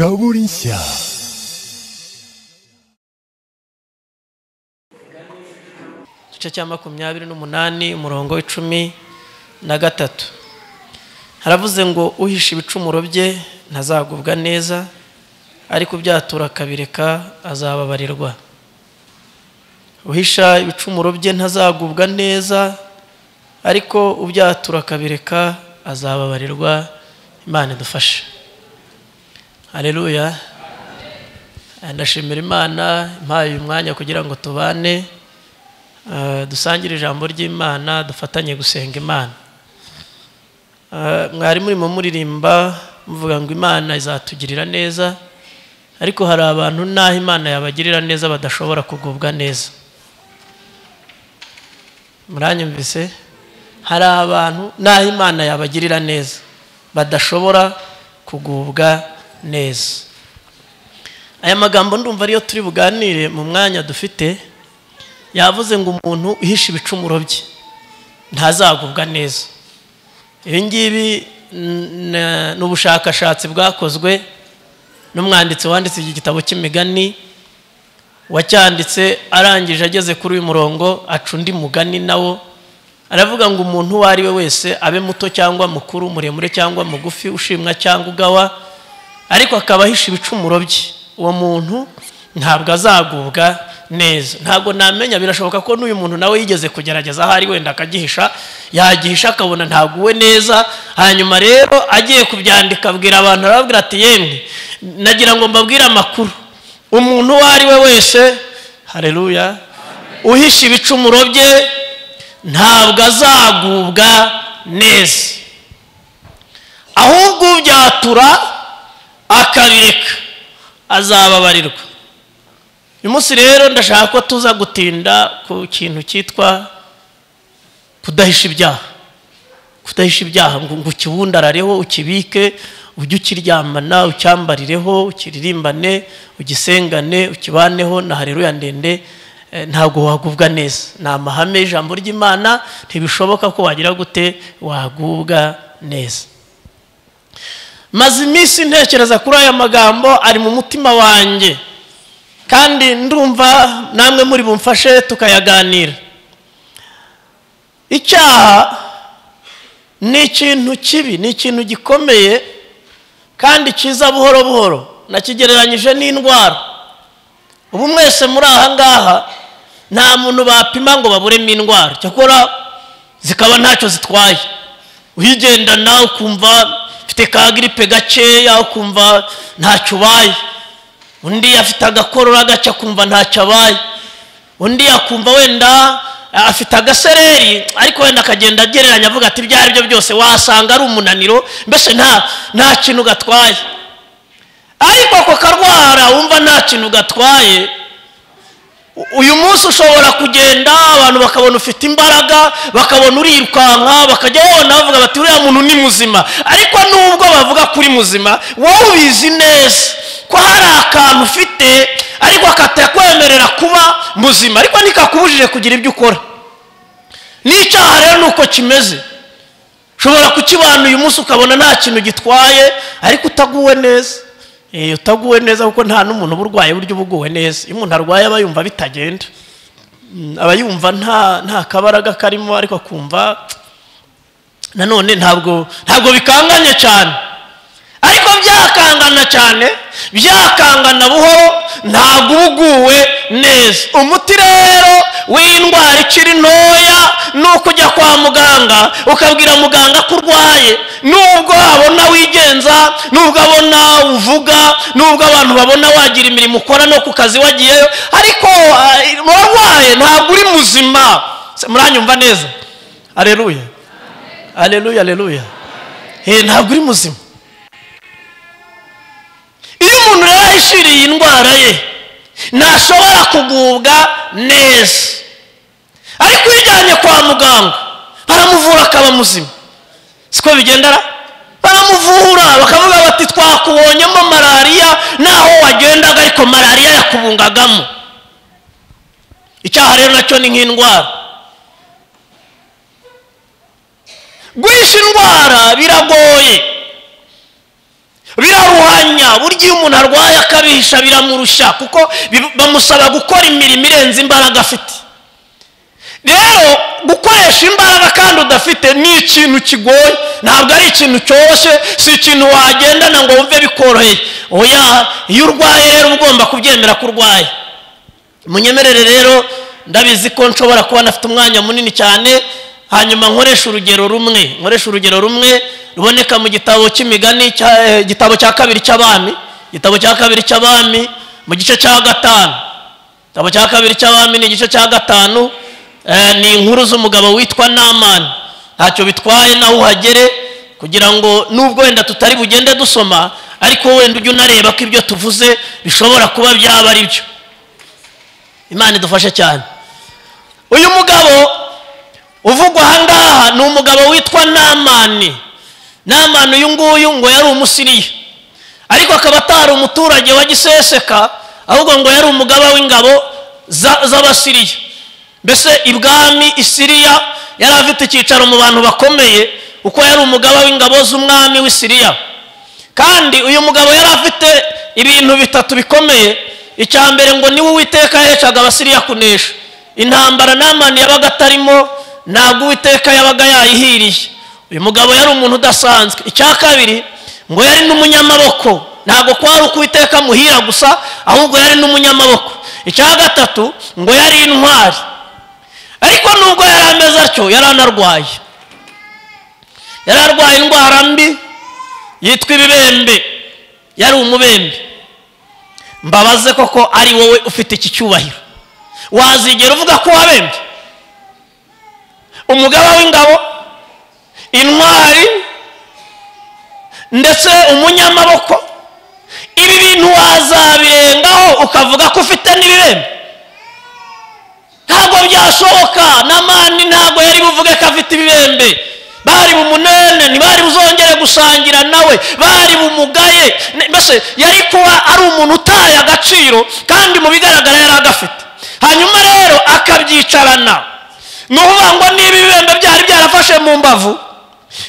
Zaborinsia. igice cya makumyabiri n'umunani umurongo w'icumi na gatatu haravuze ngo uhisha ibicumuro bye ntazagubwa neza ariko ubyatura akabireka azababarirwa uhisha ibicumuro bye ntazagubwa neza ariko ubyatura akabireka azababarirwa imana idufashe hareruya ndashimira imana impaye uyu mwanya kugira ngo tubane Uh, dusangire ijambo ry'imana dufatanye gusenga imana Uh, mwari murimo muririmba muvuga ngo imana izatugirira neza ariko hari abantu n'aho imana yabagirira neza badashobora kugubwa neza muranyumvise hari abantu n'aho imana yabagirira neza badashobora kugubwa neza aya magambo ndumva ariyo turi buganire mu mwanya dufite yavuze ngo umuntu uhisha ibicumuro bye ntazagubwa neza ibi ngibi ni ubushakashatsi bwakozwe n'umwanditsi wanditse iki gitabo cy'imigani wacyanditse arangije ageze kuri uyu murongo aca undi mugani nawo aravuga ngo umuntu uwo ari we wese abe muto cyangwa mukuru muremure cyangwa mugufi ushimwa cyangwa ugawa ariko akaba ahisha ibicumuro bye uwo muntu ntabwo azagubwa neza ntabwo namenya birashoboka ko n'uyu muntu nawe yigeze kugerageza aho ari wenda akagihisha yagihisha akabona ntaguwe neza hanyuma rero agiye kubyandika abwira abantu arababwira ati yemwe nagira ngo mbabwire amakuru umuntu uwo ari we wese hareruya uhisha ibicumuro bye ntabwo azagubwa neza ahubwo ubyatura akabireka azababarirwa uyu munsi rero ndashaka ko tuza gutinda ku kintu cyitwa kudahisha ibyaha kudahisha ibyaha ngo ukibundarareho ukibike ujye ukiryamana ucyambarireho ukiririmbane ugisengane ukibaneho na hareruya ndende ntabwo wagubwa neza ni amahame y'ijambo ry'imana ntibishoboka ko wagira gute wagubwa neza maze iminsi ntekereza kuri aya magambo ari mu mutima wanjye kandi ndumva namwe muri bumfashe tukayaganira icyaha ni ikintu kibi ni ikintu gikomeye kandi kiza buhoro buhoro nakigereranyije n'indwara ubu mwese muri aha ngaha nta muntu bapima ngo baburemo indwara cyakora zikaba ntacyo zitwaye uyigendana ukumva ufite ka giripe gakeya ukumva ntacyo ubaye undi afite agakorora gake akumva ntacyo abaye undi akumva wenda afite agasereri ariko wenda akagenda agereranya avuga ati ibyo ari byo byose wasanga ari umunaniro mbese nta nta kintu gatwaye ariko ako karwara wumva nta kintu gatwaye uyu munsi ushobora kugenda abantu bakabona ufite imbaraga bakabona urirukanka bakajya babona bavuga bati uriya muntu ni muzima ariko nubwo bavuga ko uri muzima wowe ubizi neza ko hari akantu ufite ariko katakwemerera kuba muzima ariko ntikakubujije kugira ibyo ukora n'icyaha rero ni uko kimeze ushobora kukibana uyu munsi ukabona nta kintu gitwaye ariko utaguwe neza utaguwe neza kuko nta n'umuntu uba urwaye buryo uba uguwe neza iyo umuntu arwaye aba yumva bitagenda aba yumva nta kabaraga karimo ariko akumva nanone ntabwo ntabwo bikanganye cyane ariko byakangana cyane byakangana buhoro ntabwo uba uguwe neza umuti rero w'indwara ikiri ntoya ni uko ujya kwa muganga ukabwira muganga ko urwaye nubwo abona wigenza nubwo abona uvuga nubwo abantu babona wagira imirimo ukora no ku kazi wagiyeyo ariko warwaye ntabwo uri muzima muranyumva neza areruya areruya areruya ntabwo uri muzima iyo umuntu rero ahishiriye indwara ye ntashobora kugubwa neza ariko iyo ujyanye kwa muganga baramuvura akaba muzima siko bigendera baramuvura bakavuga bati twakubonyemo malariya naho wagendaga ariko malariya yakubungagamo icyaha rero nacyo ni nk'indwara guhisha indwara biragoye biraruhanya burya iyo umuntu arwaye akabihisha biramurusha kuko bi- bamusaba gukora imirimo irenze imbaraga afite rero gukoresha imbaraga kandi udafite ni ikintu kigoye ntabwo ari ikintu cyoroshye si ikintu wagendana ngo wumve bikoroheye oya iyo urwaye rero uba ugomba kubyemera ko urwaye munyemerere rero ndabizi ko nshobora kuba nafite umwanya munini cyane hanyuma nkoresha urugero rumwe nkoresha urugero rumwe ruboneka mu gitabo cy'imigani cya- eh, igitabo cya kabiri cy'abami igitabo cya kabiri cy'abami mu gice cya gatanu igitabo cya kabiri cy'abami ni igice cya gatanu eh, ni inkuru z'umugabo witwa namani ntacyo bitwaye nawe uhagere kugira ngo nubwo wenda tutari bugende dusoma ariko wenda ujye unareba ko ibyo tuvuze bishobora kuba byaba ari byo imana idufashe cyane uyu mugabo uvugwa ahangaha ni umugabo witwa namani namani uyu nguyu ngo yari umusiriya ariko akaba atari umuturage wa giseseka ahubwo ngo yari umugaba w'ingabo za- z'abasiriya mbese ibwami isiriya yari afite icyicaro mu bantu bakomeye kuko yari umugaba w'ingabo z'umwami w'isiriya kandi uyu mugabo yari afite ibintu bitatu bikomeye icya mbere ngo niwe uwiteka yahecaga abasiriya kunesha intambara namani yabaga atarimo ntabwo uwiteka yabaga yayihiriye uyu mugabo yari umuntu udasanzwe icya kabiri ngo yari n'umunyamaboko ntabwo kwari uko uwiteka amuhira gusa ahubwo yari n'umunyamaboko icya gatatu ngo yari intwari ariko nubwo yari ameze atyo yari anarwaye yari arwaye indwara mbi yitwa ibibembe yari umubembe mbabaze koko ari wowe ufite iki cyubahiro wazigera uvuga ko wabembye umugaba w'ingabo intwari ndetse umunyamaboko ibi bintu wazabirengaho ukavuga ko ufite n'ibibembe ntabwo byashoboka n'amani ntabwo yari buvuge ko afite ibibembe bari mu munene ntibari buzongere gusangira nawe bari bumugaye Ne- mbese yari kuba ari umuntu utaye agaciro kandi mu bigaragara yari agafite hanyuma rero akabyicarana ni ukuvuga ngo niba ibibembe byari byarafashe mu mbavu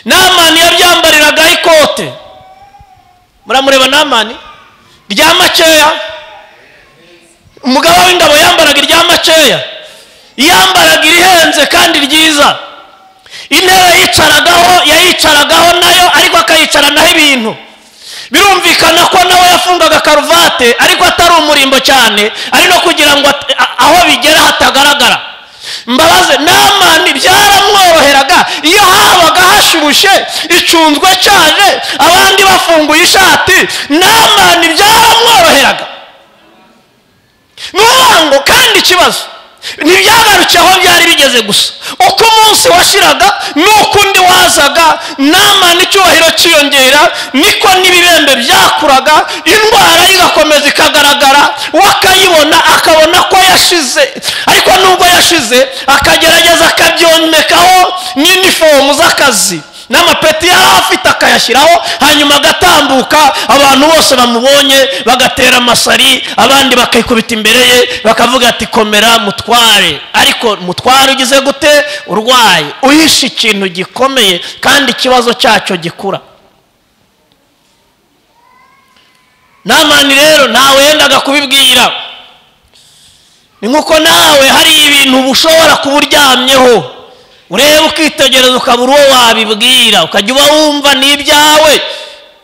namani yabyambariragaho ikote muramureba namani rya makeya umugaba w'ingabo yambaraga irya makeya yambaraga irihenze kandi ryiza intebe yicaragaho yayicaragaho nayo ariko akayicaranaho ibintu birumvikana ko nawe yafungaga karuvate ariko atari umurimbo cyane ari no kugira ngo at- a- aho bigera hatagaragara mbabaze namani byaramworoheraga iyo habaga hashyushye icunzwe cyane abandi bafunguye ishati namani byaramworoheraga ngo kandi ikibazo ntibyagarukiye aho byari bigeze gusa uko umunsi washiraga n'uko undi wazaga nama n'icyubahiro cyiyongera niko n'ibibembe byakuraga indwara igakomeza ikagaragara we akayibona akabona ko yashize ariko nubwo yashize akagerageza akabyomekaho n'inifomu z'akazi n'amapeti yari afite akayashyiraho hanyuma agatambuka abantu bose bamubonye bagatera amasari abandi bakikubita imbere ye bakavuga ati komera mutware ariko mutware ugize gute urwaye uhishe ikintu gikomeye kandi ikibazo cyacyo gikura namani rero ntawe yendaga kubibwira ni nk'uko nawe hari ibintu uba ushobora kuba uryamyeho ureba ukitegereza ukaba uri uwo wabibwira ukajya uba wumva ni ibyawe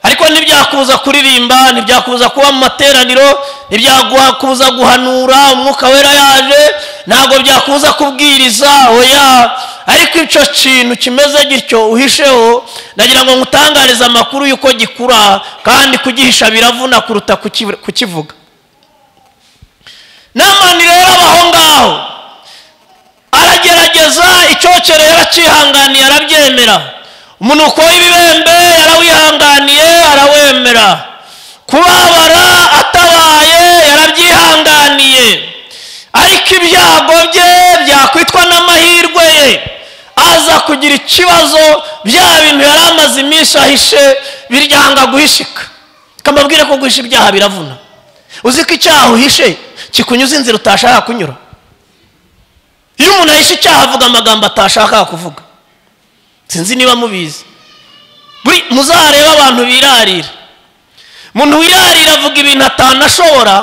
ariko ntibyakubuza kuririmba ntibyakubuza kuba mu materaniro ntibyakubuza guhanura umwuka wera yaje ntabwo byakubuza kubwiriza oya ariko icyo kintu kimeze gityo uhisheho ndagira ngo nkutangarize amakuru y'uko gikura kandi kugihisha biravuna kuruta kuki- kukivuga namani rero abaho ngaho aragerageza icyokere yarakihanganiye arabyemera umunuko w'ibibembe yarawihanganiye arawemera kubabara atabaye yarabyihanganiye ariko ibyago bye byakwitwa n'amahirwe ye aza kugira ikibazo bya bintu yari amaze iminsi ahishe biryanga guhishika kamabwire ko guhisha ibyaha biravuna uzi ko icyaha uhishe kikunyuza inzira utashaka kunyura iyo umuntu ahishe icyaha avuga amagambo atashakaga kuvuga sinzi niba mubizi buri muzarebe abantu birarira umuntu wirarira avuga ibintu atanashobora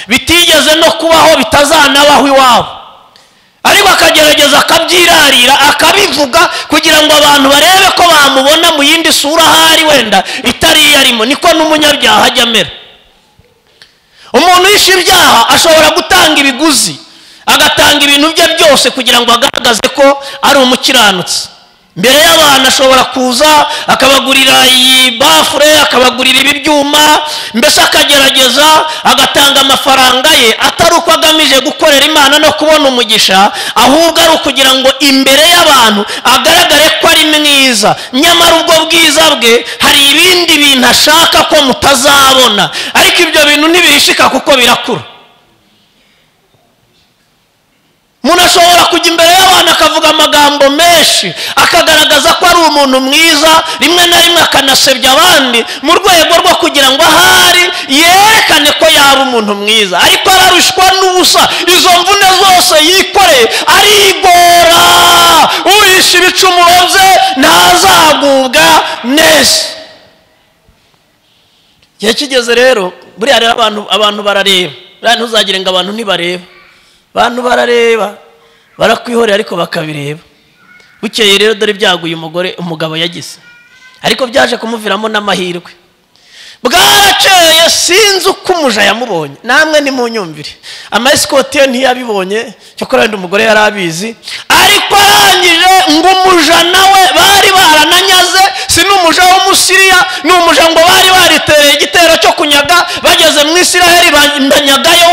bitigeze no kubaho bitazanabaho iwabo ariko akagerageza akabyirarira akabivuga kugira ngo abantu barebe ko bamubona mu yindi sura ahari wenda itari iyo arimo niko n'umunyabyaha ajya amera umuntu wishe ibyaha ashobora gutanga ibiguzi agatanga ibintu bye byose kugira ngo agaragaze ko ari umukiranutsi mbere y'abantu ashobora kuza akabagurira iyi bafure akabagurira ibi byuma mbese akagerageza agatanga amafaranga ye atari uko agamije gukorera imana no kubona umugisha ahubwo ari ukugira ngo imbere y'abantu agaragare ko ari mwiza nyamara ubwo bwiza bwe hari ibindi bintu ashaka ko mutazabona ariko ibyo bintu ntibihishika kuko birakura umuntu ashobora kujya imbere y'abantu akavuga amagambo menshi akagaragaza ko ari umuntu mwiza rimwe na rimwe akanasebya abandi mu rwego rwo kugira ngo ahari yerekane ko yaba umuntu mwiza ariko ararushwa n'ubusa izo mvune zose yikoreye arigora uhisha ibicumuro bye ntazagubwa neza igihe kigeze rero buriya rero abantu abantu barareba buriya ntuzagire ngo abantu ntibareba abantu barareba barakwihorera ariko bakabireba bukeye rero dore ibyago uyu mugore umugabo yagize ariko byaje kumuviramo n'amahirwe bwarakeye sinzi uko umuja yamubonye namwe ni mu nyumvire amayesikoti ye ntiyabibonye cyakora wenda umugore yari abizi ariko arangije ngo umuja nawe bari barananyaze si n'umuja w'umusiriya ni umuja ngo bari baritereye igitero cyo kunyaga bageze mu isiraheli banyagayo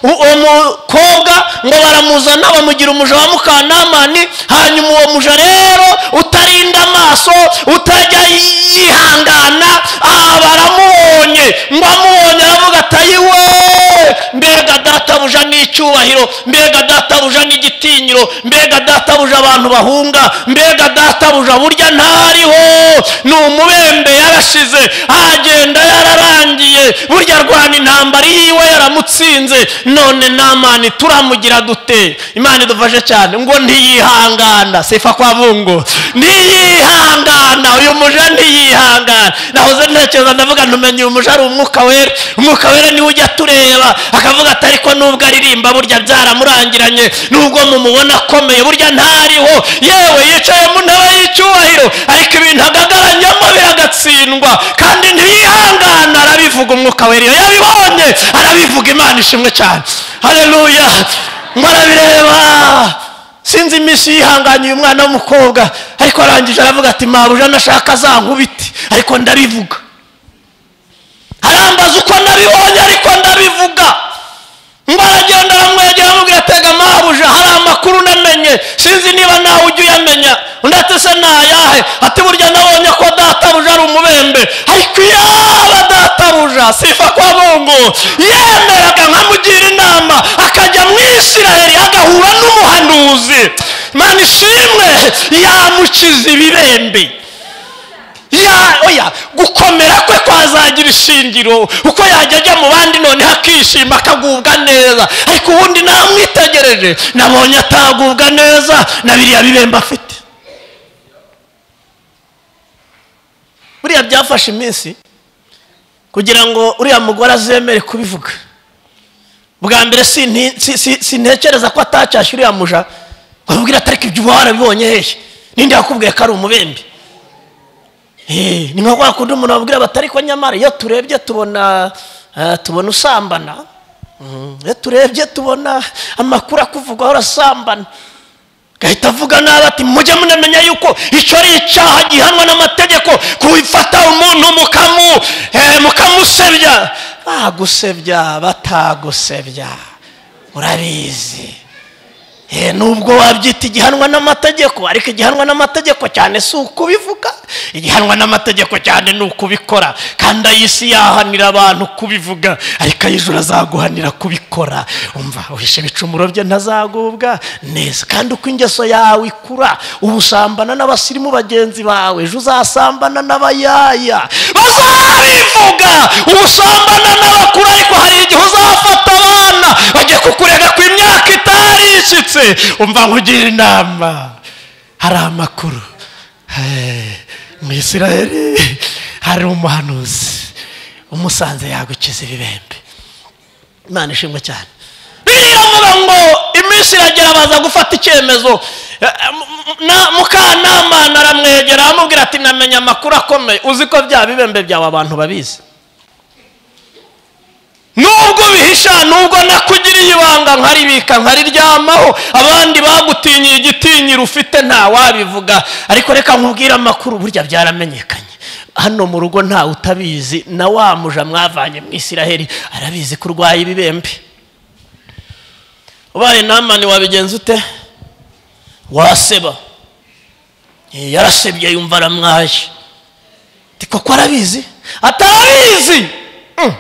uwo mukobwa ngo baramuzana bamugira umuja wa mukanamani hanyuma uwo muja rero utarinda amaso utajya yihangana aba aramubonye ngo amubonye aravuga atayi we mbega databuja n'icyubahiro mbega databuja n'igitinyiro mbega databuja abantu bahunga mbega databuja burya ntariho ni umubembe yarashize agenda yararangiye burya arwana intambara yiwe yaramutsinze none namani turamugira dute imana idufashe cyane ngo ntiyihangana sifa kwa bungu ntiyihangana uyu muja ntiyihangana nahoze ntekereza ndavuga ntumenye uyu muja ari umwuka wera umwuka wera niwe ujya atureba akavuga ati ariko nubwo aririmba burya byaramurangiranye nubwo mumubona akomeye burya ntariho yewe yicaye mu ntebe y'icyubahiro ariko ibintu agagaranyamo biragatsindwa kandi ntiyihangana arabivuga umwuka wera iyo yabibonye arabivuga imana ishimwe cyane hareruya ngo arabireba sinzi iminsi yihanganiye umwana w'umukobwa ariko arangije aravuga ati mabuja nashaka za nkubiti ariko ndabivuga arambaza uko nabibonye ariko ndabivuga ngo aragenda aramwegera amubwira atega mabuja hari amakuru unamenye sinzi niba nawe ujya uyamenya undi ati se nayahe ati burya nabonye ko databuja ari umubembe ariko yaba databuja sifa kwa bungu yemeraga nkamugira inama akajya mu isiraheli agahura n'umuhanuzi mani ishimwe yamukiza ibibembe ya oya gukomera kwe kwazagira ishingiro uko yajya ajya mu bandi none hakishima akagubwa neza ariko ubundi namwitegereje nabonye atagubwa neza na biriya bibemba afite buriya byafashe iminsi kugira ngo uriya mugore azemere kubivuga bwa mbere sintekereza ko atacyashye uriya muja ngo amubwire atariko ibyo uba warabibonye hehe n'indi yakubwiye ko ari umubembe ni nka kwa kundi umuntu wabwira batari ko nyamara iyo turebye tubona tubona usambana iyo turebye tubona amakuru akuvugwaho urasambana gahita avuga nabi ati mujye munamenya yuko icyo ari icyaha gihanwa n'amategeko kubifata umuntu mukamusebya bagusebya batagusebya urabizi nubwo wabyita igihanwa n'amategeko ariko igihanwa n'amategeko cyane si ukubivuga igihanwa n'amategeko cyane ni ukubikora kandi ay'isi yahanira abantu kubivuga ariko ay'ijoro azaguhanira kubikora umva uhishe ibicumuro bye ntazagubwa neza kandi uko ingeso yawe ikura ubu usambana n'abasirimu bagenzi bawe ejo uzasambana n'abayaya bazabivuga ubu usambana n'abakuru ariko hari igihe uzafata abana bajya kukurega ku imyaka itarishyitse umva nkugira inama hari amakuru mu isiraheli hari umuhanuzi umusanze yagukiza ibibembe imana ishimwe cyane biriya avuga ngo iminsi iragera baza gufata icyemezo Eh, m- na- mukanama aramwegera aramubwira ati namenye amakuru akomeye uzi ko bya bibembe byawe abantu babizi nubwo bihisha nubwo nakugiriye ibanga nkaribika nkariryamaho abandi bagutinyiye igitinyiro ufite ntawabivuga ariko reka nkubwire amakuru burya byaramenyekanye hano mu rugo ntawe utabizi na wa muja mwavanye mu isiraheli arabizi ko urwaye ibibembe ubaye namani wabigenza ute waseba Eh, yarasebye yumva aramwaye Ati, koko arabizi atarabizi Mm.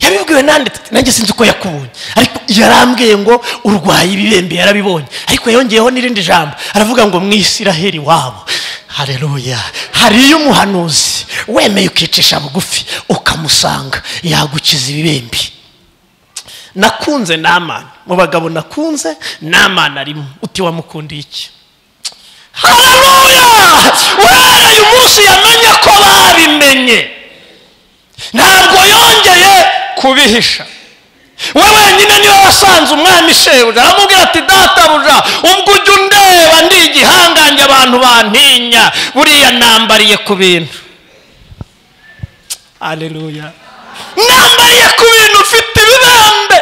yabibwiwe nande Ati, nanjye sinzi uko yakubonye ariko yarambwiye ngo urwaye ibibembe yarabibonye ariko yongeyeho n'irindi jambo aravuga ngo mwisiraheli wabo hareruya hariyo umuhanuzi wemeye ukicisha bugufi ukamusanga yagukiza ibibembe nakunze namana mu bagabo nakunze namana arimo uti wamukundiye iki hararuya uhereye umunsi yamenye ko babimenye ntabwo yongeye kubihisha we wenyine niwe wasanze umwami shebuja aramubwira ati databuja ubwo ujya undeba ndi igihangange abantu bantinya buriya nambariye ku bintu aleluya nambariye ku bintu mfite ibibembe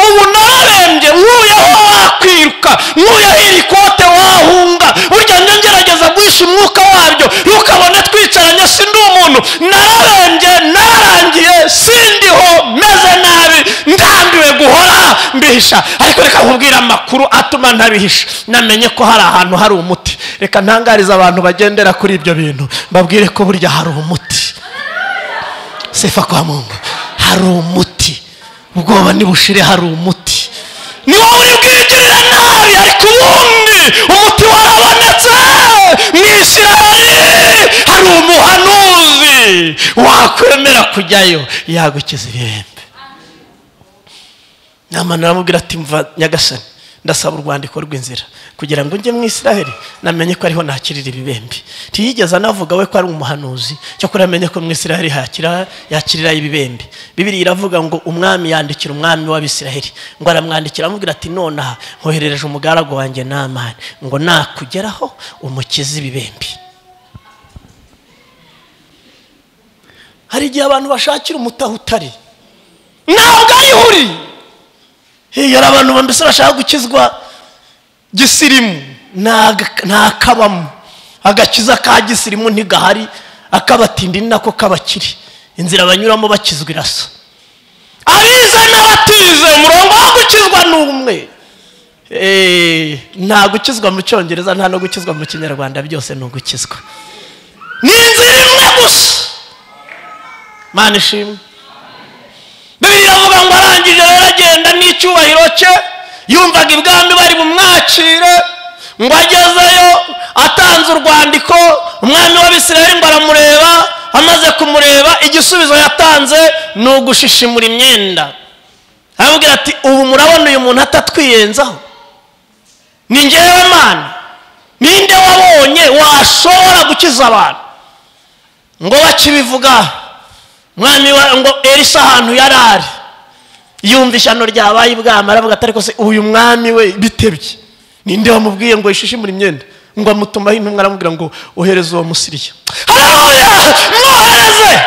ubu nararembye nkuyeho wakwiruka nkuyeho iri kote wahunga burya njya ngerageza guhisha umwuka wabyo ntukabone twicaranye sindi umuntu nararembye nararangiye sindiho meze nabi ndambiwe guhora mbihisha ariko reka nkubwire amakuru atuma ntabihisha namenye ko hari ahantu hari umuti reka ntangarize abantu bagendera kuri ibyo bintu mbabwire ko burya hari umuti sefa kwa mungu hari umuti ubwoba nibushire hari umuti niwo uri bwigirira nabi ariko ubundi umuti warabonetse mu isiraheli hari umuhanuzi wakwemera kujyayo yagukiza ibihembe namana aramubwira ati mva nyagasani ndasaba urwandiko rw'inzira kugira ngo njye mu isiraheli namenye ko ariho nakirira ibibembe ntiyigeze anavuga we ko ari umuhanuzi cyakora amenye ko mu isiraheli hakira yakirira ibibembe bibiri iravuga ngo umwami yandikira umwami w'abisiraheli ngo aramwandikira amubwira ati nonaha nkoherereje umugaragu wanjye n'amani ngo nakugeraho umukize ibibembe hari igihe abantu bashakira umutaha utari ntabwo ariho uri Hey, hari abantu bambese bashaka gukizwa gisirimu ntaga- ntakabamo agakiza ka gisirimu ntigahari akabatindi ni nako kabakiri inzira banyuramo bakizwa irasa abize n'abatize umurongo wo gukizwa ni umwe Eh, nta gukizwa mu cyongereza nta no gukizwa mu kinyarwanda byose ni ugukizwa ni inzira imwe gusa mana ishimwe bibiliya avuga ngo arangije rero agenda n'icyubahiro cye yumvaga ibwami bari bumwakire ngo agezeyo atanze urwandiko umwami w'abisirayeli ngo aramureba amaze kumureba igisubizo yatanze ni ugushishimura imyenda aramubwira ati ubu murabona uyu muntu atatwiyenzaho ni ngewe mana ninde wabonye washobora gukiza abantu ngo bakibivuga umwami wa ngo elisa ahantu yari ari yumva ishyano ryabaye ibwami aravuga atari ko se uyu mwami we bitebye ninde wamubwiye ngo yishishimure imyenda ngo amutumaho intumwa aramubwira ngo ohereze uwo musiriya haleluya mwohereze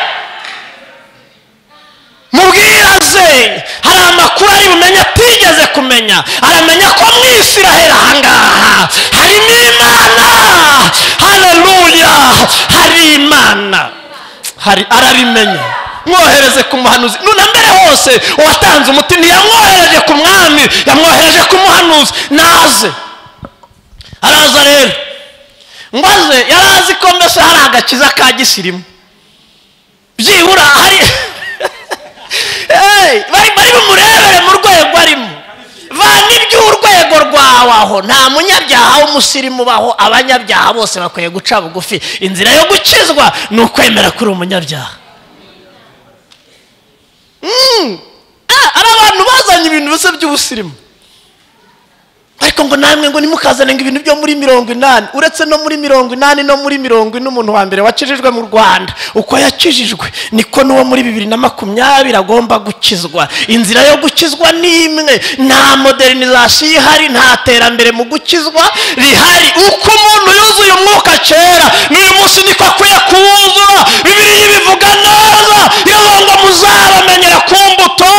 mubwiraze hari amakuru ari bumenye atigeze kumenya aramenya ko mu isiraheli ahangaha harimo imana haleluya hari imana hari arabimenye mwohereze ku muhanuzi na mbere hose uwatanze umuti ntiyamwohereje ku mwami yamwohereje ku muhanuzi naze araza rero ngo aze yari azi ko mbese hari agakiza ka gisirimu byibura hari Hey, bari bari bumurebere mu rwego arimo vana iby'urwego rwawe aho nta munyabyaha w'umusirimu ubaho abanyabyaha bose bakwiye guca bugufi inzira yo gukizwa ni ukwemera kuri umunyabyaha Mm. Ah, ari abantu bazanye ibintu bisa by'ubusirimu bari ariko ngo namwe ngo ntimukazane ngo ibintu byo muri mirongo inani uretse no muri mirongo inani no muri mirongo ine umuntu wa mbere wakijijwe mu rwanda uko yakijijwe niko n'uwo muri bibiri na makumyabiri agomba gukizwa inzira yo gukizwa ni imwe nta modernizasiyo ihari nta terambere mu gukizwa rihari uko umuntu yuzuye umwuka kera n'uyu munsi niko akwiye kuwuzura bibiri bivuga neza iravuga ngo muzabamenyera ku mbuto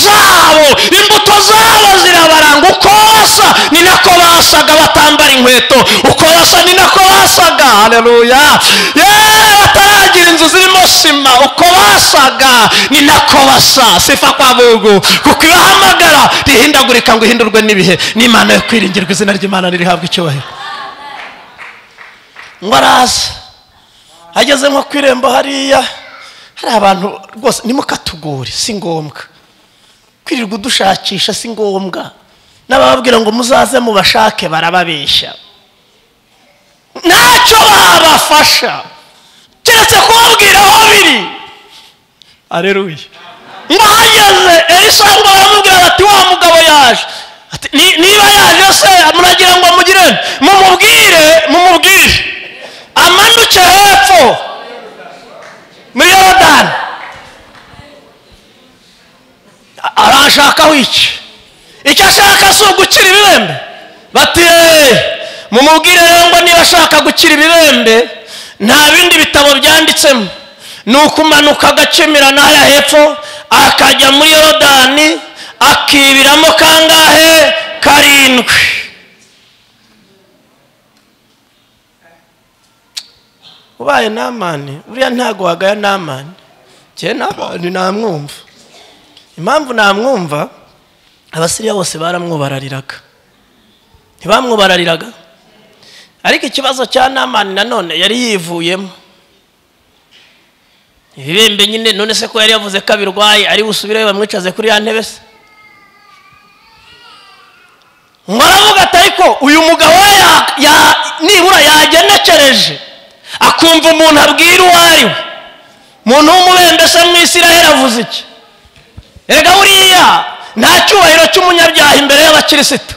zabo imbuto zabo zirabaranga uko basa ni nako basaga batambara inkweto uko basa ni nako basaga hareruya yeee bataragira inzu zirimo sima uko basaga ni nako basa sifa kwa bugu kuko ibahamagara rihindagurika ngo ihindurwe n'ibihe n'imana yo kwiringirwa izina ry'imana ririhabwa icyubahiro ngo araza ageze nko ku irembo hariya hari abantu rwose nimukatugure si ngombwa kwirirwa udushakisha si ngombwa n'abababwira ngo muzaze mubashake barababeshya ntacyo babafasha keretse kubabwira aho biri areruye ngo hageze elisa ngo baramubwira bati wa mugabo yaje Ati, "Ni- niba yaje se muragira ngo mugire mumubwire mumubwire amanuke hepfo muri yorodani A- arashakaho iki icyo ashaka si ugukira ibibembe bati "Eh, mumubwire rero ngo niba ashaka gukira ibibembe nta bindi bitabo byanditsemo ni ukumanuka agakemirana haya hepfo akajya muri yorodani akibiramo kangahe karindwi ubaye namani buriya ntago wagaya namani njye n'abantu namwumva impamvu namwumva abasiriya bose baramwubarariraga ntibamwubarariraga ariko ikibazo cya namani nanone yari yivuyemo ibibembe nyine none se ko yari yavuze ko abirwaye ari busubireyo bamwicaze kuri ya ntebe se mwaravuga ati ariko uyu mugabo we ya- ya- nibura yagenekereje akumva umuntu abwira uwo ari we muntu w'umubembe se mu isiraheli avuze iki erega buriya nta cyubahiro cy'umunyabyaha imbere y'abakirisitu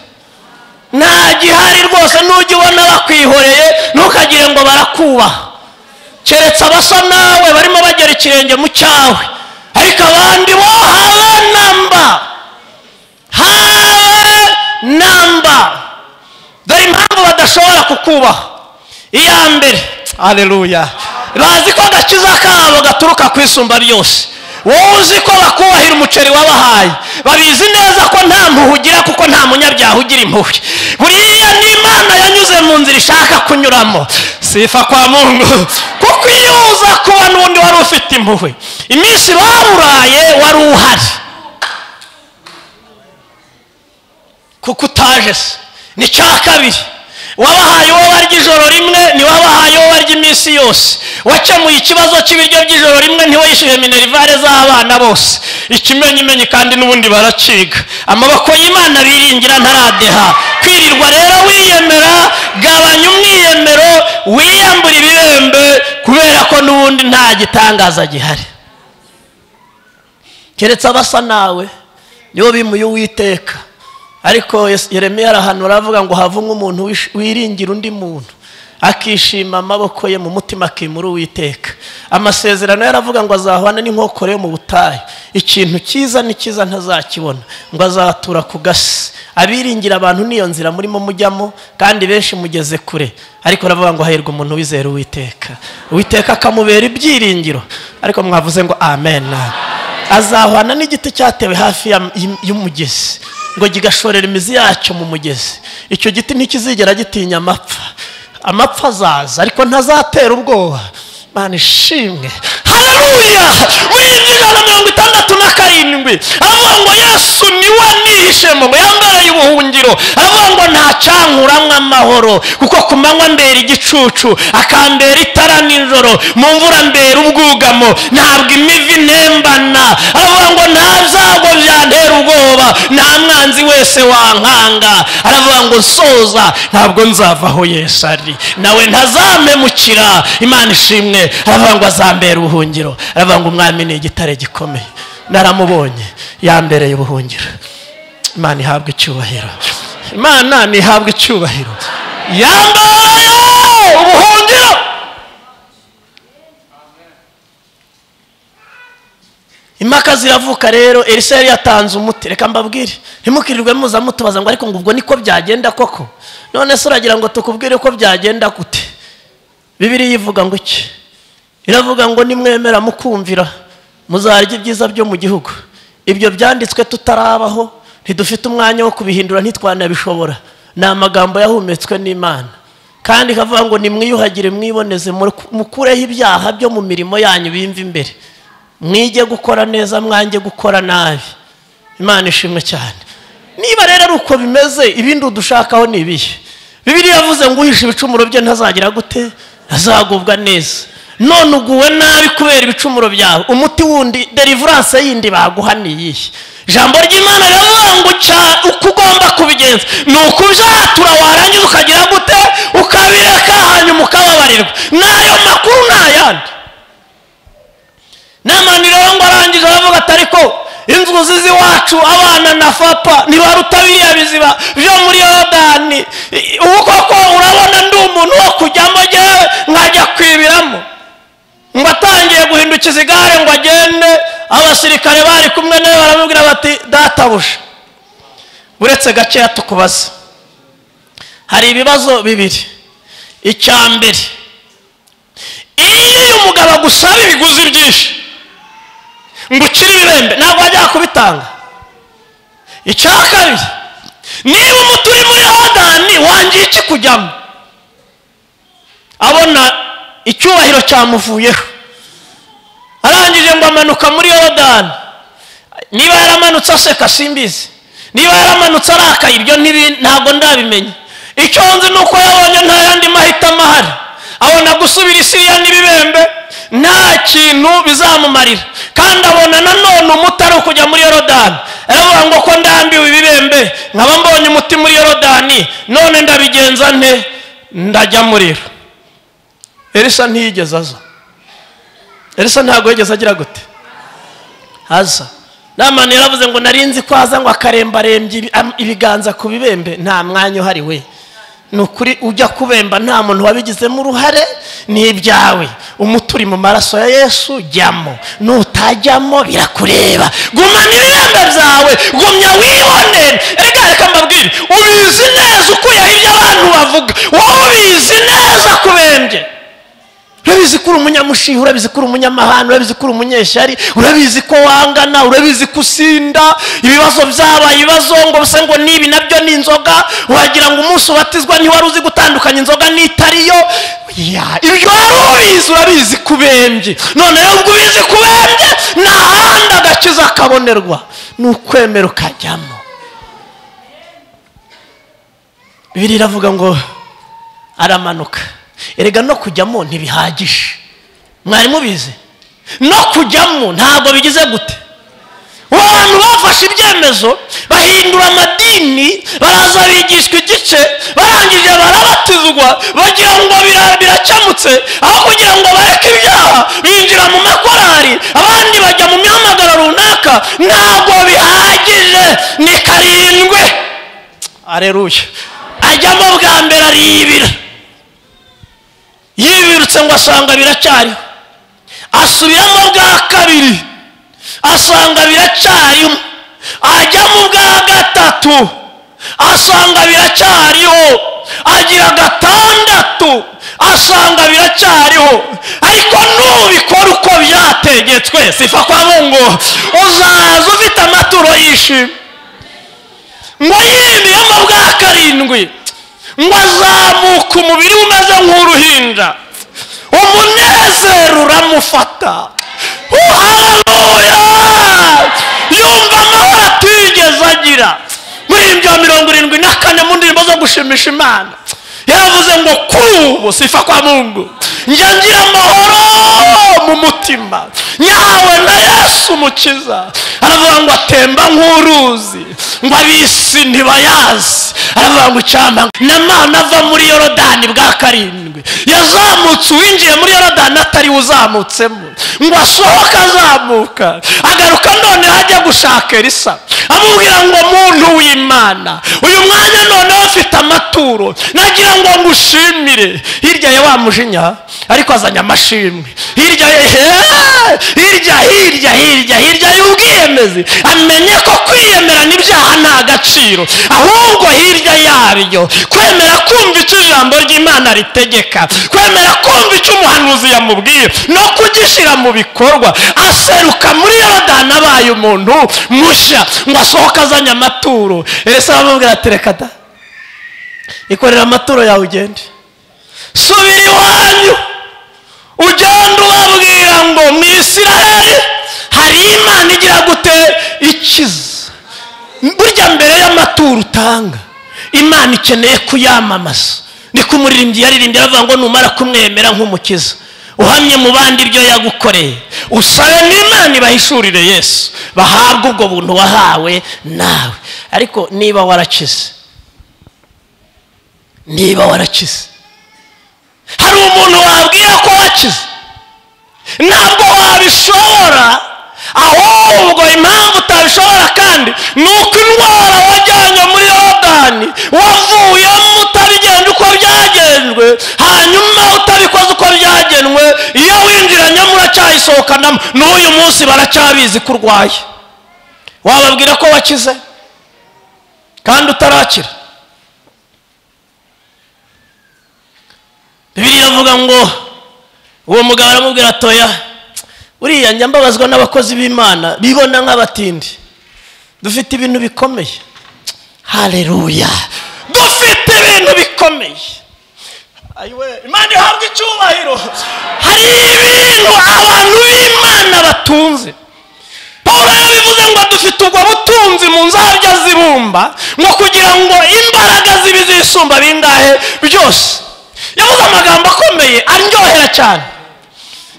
nta gihari rwose n'ujya ubona bakwihoreye ntukagire ngo barakubaha keretse abasa nawe barimo bagera ikirenge mu cyawe ariko abandi bo habe namba habe namba dore impamvu badashobora kukubaha iya mbere aleluya bazi ko agakiza kabo gaturuka ku isumba ryose wowe uzi ko bakubahira umuceri wabahaye babizi neza ko nta mpuhu ugira kuko nta munyabyaha ugira impuhwe buriya n'imana yanyuze mu nzira ishaka kunyuramo sifa kwa mungu kuko iyo uza kuba n'undi wari ufite impuhwe iminsi baburaye wari uhari kuko utaje se ni cya kabiri wabahaye uwo barya ijoro rimwe ntiwabahaye uwo barya iminsi yose wakemuye ikibazo cy'ibiryo by'ijoro rimwe ntiwe yishyuye minerivare z'abana bose ikimenyimenyi kandi n'ubundi baraciga amaboko y'imana biringira ntaradeha kwirirwa rero wiyemera gabanya umwiyemero wiyambura ibibembe kubera ko n'ubundi nta gitangaza gihari keretse abasa nawe nibo bimuye uwiteka ariko Yes- yeremiya arahanura avuga ngo have nk'umuntu wish- wiringira undi muntu akishima amaboko ye mu mutima akimura uwiteka amasezerano yaravuga ngo azahwana n'inkokore yo mu butayu ikintu cyiza ni cyiza ntazakibona ngo azatura ku gasi abiringira abantu n'iyo nzira murimo mujyamo kandi benshi mugeze kure ariko aravuga ngo hahirwa umuntu wizera uwiteka uwiteka akamubera ibyiringiro ariko mwavuze ngo amen azahwana n'igiti cyatewe hafi ya- y'im- y'umugezi ngo kigashorera imizi yacyo mu mugezi icyo giti ntikizigera gitinya amapfa amapfa azaza ariko ntazatera ubwoba mana ishimwe haleluya muri ijana na mirongo itandatu na karindwi aravuga ngo yesu niwe nihishemo ngo yambereye ubuhungiro aravuga ngo ntacyankuranywa amahoro kuko ku manywa mbera igicucu akambera itara nijoro mu mvura mbera ubwugamo ntabwo imivi ntembana aravuga ngo nta byago byantera ubwoba nta mwanzi wese wankanga aravuga ngo nsoza ntabwo nzava aho yesu ari nawe ntazamemukira imana ishimwe aravuga ngo azambera ubuhungiro aravuga ngo umwami ni igitare gikomeye naramubonye yambereye ubuhungiro imana ihabwa icyubahiro imana ntihabwa icyubahiro yambaye ubuhungiro impaka ziravuka rero elisa yari yatanze umuti reka mbabwire ntimukirirwe muza mutubaza ngo ariko ngo ubwo niko byagenda koko none se uragira ngo tukubwire ko byagenda gute bibiri ivuga ngo iki iravuga ngo nimwemera mukumvira muzarya ibyiza byo mu gihugu ibyo byanditswe tutarabaho ntidufite umwanya wo kubihindura ntitwanabishobora ni amagambo yahumetswe n'imana kandi ikavuga ngo nimwiyuhagire mwiboneze mukureho ibyaha byo mu mirimo yanyu bimva imbere mwige gukora neza mwange gukora nabi imana ishimwe cyane niba rero ari uko bimeze ibindi udushakaho ni ibihe bibiriya yavuze ngo uhishe ibicumuro bye ntazagira gute ntazagubwa neza none uguwe nabi kubera ibicumuro byawe umuti wundi derivuranse yindi baguha ni iyihe ijambo ry'imana riravuga ngo uko ugomba kubigenza ni ukubyatura warangiza ukagira gute ukabireka hanyuma ukababarirwa n'ayo makuru ni ayandi n'amani rero ngo arangije aravuga ati ariko inzuzi z'iwacu abana na fapa ntibaruta biriya biziba byo muri yorodani ubu koko urabona ndi umuntu wo kujyamo ngewe nkajya kwibiramo ngo atangiye guhindukiza igare ngo agende abasirikare bari kumwe nawe baramubwira bati databuja uretse gakeya tukubaza hari ibibazo bibiri icya mbere iyo umugabo agusaba ibiguzi byinshi ngo ukire ibibembe ntabwo wajya kubitanga icya kabiri niba umuti uri muri yorodani wangiye iki kujyamo abona icyubahiro cyamuvuyeho arangije ngo amanuka muri yorodani niba yaramanutse aseka simbizi niba yaramanutse arakaye ibyo ntabwo ndabimenya icyo nzi ni uko yabonye nta yandi mahitamo ahari abona gusubira isiriya n'ibibembe nta kintu bizamumarira kandi abona nanone umuti ari ukujya muri yorodani aravuga ngo ko ndambiwe ibibembe nkaba mbonye umuti muri yorodani none ndabigenza nte ndajya murira elisa ntiyigeze aza elisa ntabwo yigeze agira gute aza namani yaravuze ngo narinzi ko aza ngo akarembarembye ibiganza ku bibembe nta mwanya uhari we ni ukuri ujya kubemba nta muntu wabigizemo uruhare ni ibyawe umuti uri mu maraso ya yesu jyamo nutajyamo birakureba gumana ibibembe byawe gumya wibonere reka reka mbabwire ubizi neza ukuyeho ibyo abantu bavuga wowe ubizi neza kubembye urabizi ko uri umunyamushiha urabizi ko uri umunyamahanga urabizi ko uri umunyeshyari urabizi ko wangana urabizi ko usinda ibibazo byabaye ibibazo ngo bise ngo nibi nabyo ni inzoga wagira ngo umunsi ubatizwa ntiwari uzi gutandukanya inzoga n'itariyo ibyo wari ubizi urabizi kubembye none ubwo ubizi kubembye nta handi agakiza kabonerwa ni ukwemera ukajyamo bibiri iravuga ngo aramanuka erega no kujyamo ntibihagije mwari mubizi no kujyamo ntabwo bigize gute abantu bafashe ibyemezo bahindura amadini baraza bigishwa igice barangije barabatizwa bagira ngo birakemutse aho kugira ngo bareke ibyaha binjira mu makorari abandi bajya mu mihamagaro runaka ntabwo bihagije ni karindwe areruye ajyamo bwa mbere aribira yibirutse ngo asanga biracyariho asubiramo bwa kabiri asanga biracyariho ajyamo bwa gatatu asanga biracyariho agira gatandatu asanga biracyariho ariko nubikora uko byategetswe sifa kwa mungu uzaza ufite amaturo yishimye ngo yimiyemo bwa karindwi ngo azamuke umubiri umeze nk'uruhinja umunezero uramufata uhararuya yumva amahoro atigeze agira muri ibyo mirongo irindwi na kane mu ndirimbo zo gushimisha imana yaravuze ngo kuri ubu sifa kwa mungu njya ngira amahoro mu mutima nyawe na yesu umukiza aravuga ngo atemba nk'uruzi ngo abisi ntibayazi aravuga ngo icyamba namana ava muri yorodani bwa karindwi yazamutse uwinjiye muri yorodani atari uzamutsemo ngo asohoke azamuka agaruka none ajya gushaka elisa amubwira ngo muntu w'imana uyu mwanya noneho afite amaturo nagira ngo ngushimire hirya ya wa mujinya ariko azanye amashimwe hirya ye heee! hirya hirya hirya hirya y'ubwiyemezi amenye ko kwiyemera n'ibyaha nta gaciro ahubwo hirya yaryo kwemera kumva icyo ijambo ry'imana ritegeka kwemera kumva icyo umuhanuzi yamubwiye no kugishyira mu bikorwa aseruka muri yorodani abaye umuntu mushya ngo asohoke azanye amaturo ese bamubwira ati reka da ikorera amaturo yawe ugende subira iwanyu ugenda ubabwira ngo mu isiraheli hari imana igira gute ikiza burya mbere y'amaturo utanga imana ikeneye kuyamamaza niko umuririmbyi yaririmbye aravuga ngo numara kumwemera nk'umukiza uhamye mu bandi ibyo yagukoreye usabe n'imana ibahishurire yesu bahabwe ubwo buntu wahawe nawe ariko niba warakize niba warakize hari umuntu wabwira ko wakize ntabwo wabishobora ahubwo impamvu utabishobora kandi ni uko indwara wajyanye muri yorodani wavuyemo utabigenda uko byagenzwe hanyuma utabikoze uko byagenwe iyo winjiranyemo uracyayisohokanamo n'uyu munsi baracyabizi ko urwaye wababwira ko wakize kandi utarakira bibiri avuga ngo uwo mugabo aramubwira atoya uriya njya mbabazwa n'abakozi b'imana bibona nk'abatindi dufite ibintu bikomeye hareruya dufite ibintu bikomeye ayiwe imana ihabwa icyubahiro hari ibintu abantu b'imana batunze paul yarabivuze ngo dufite ubwo butunzi mu nzabya zibumba ngo kugira ngo imbaraga zibi zisumba bingahe byose yavuze amagambo akomeye aryohera cyane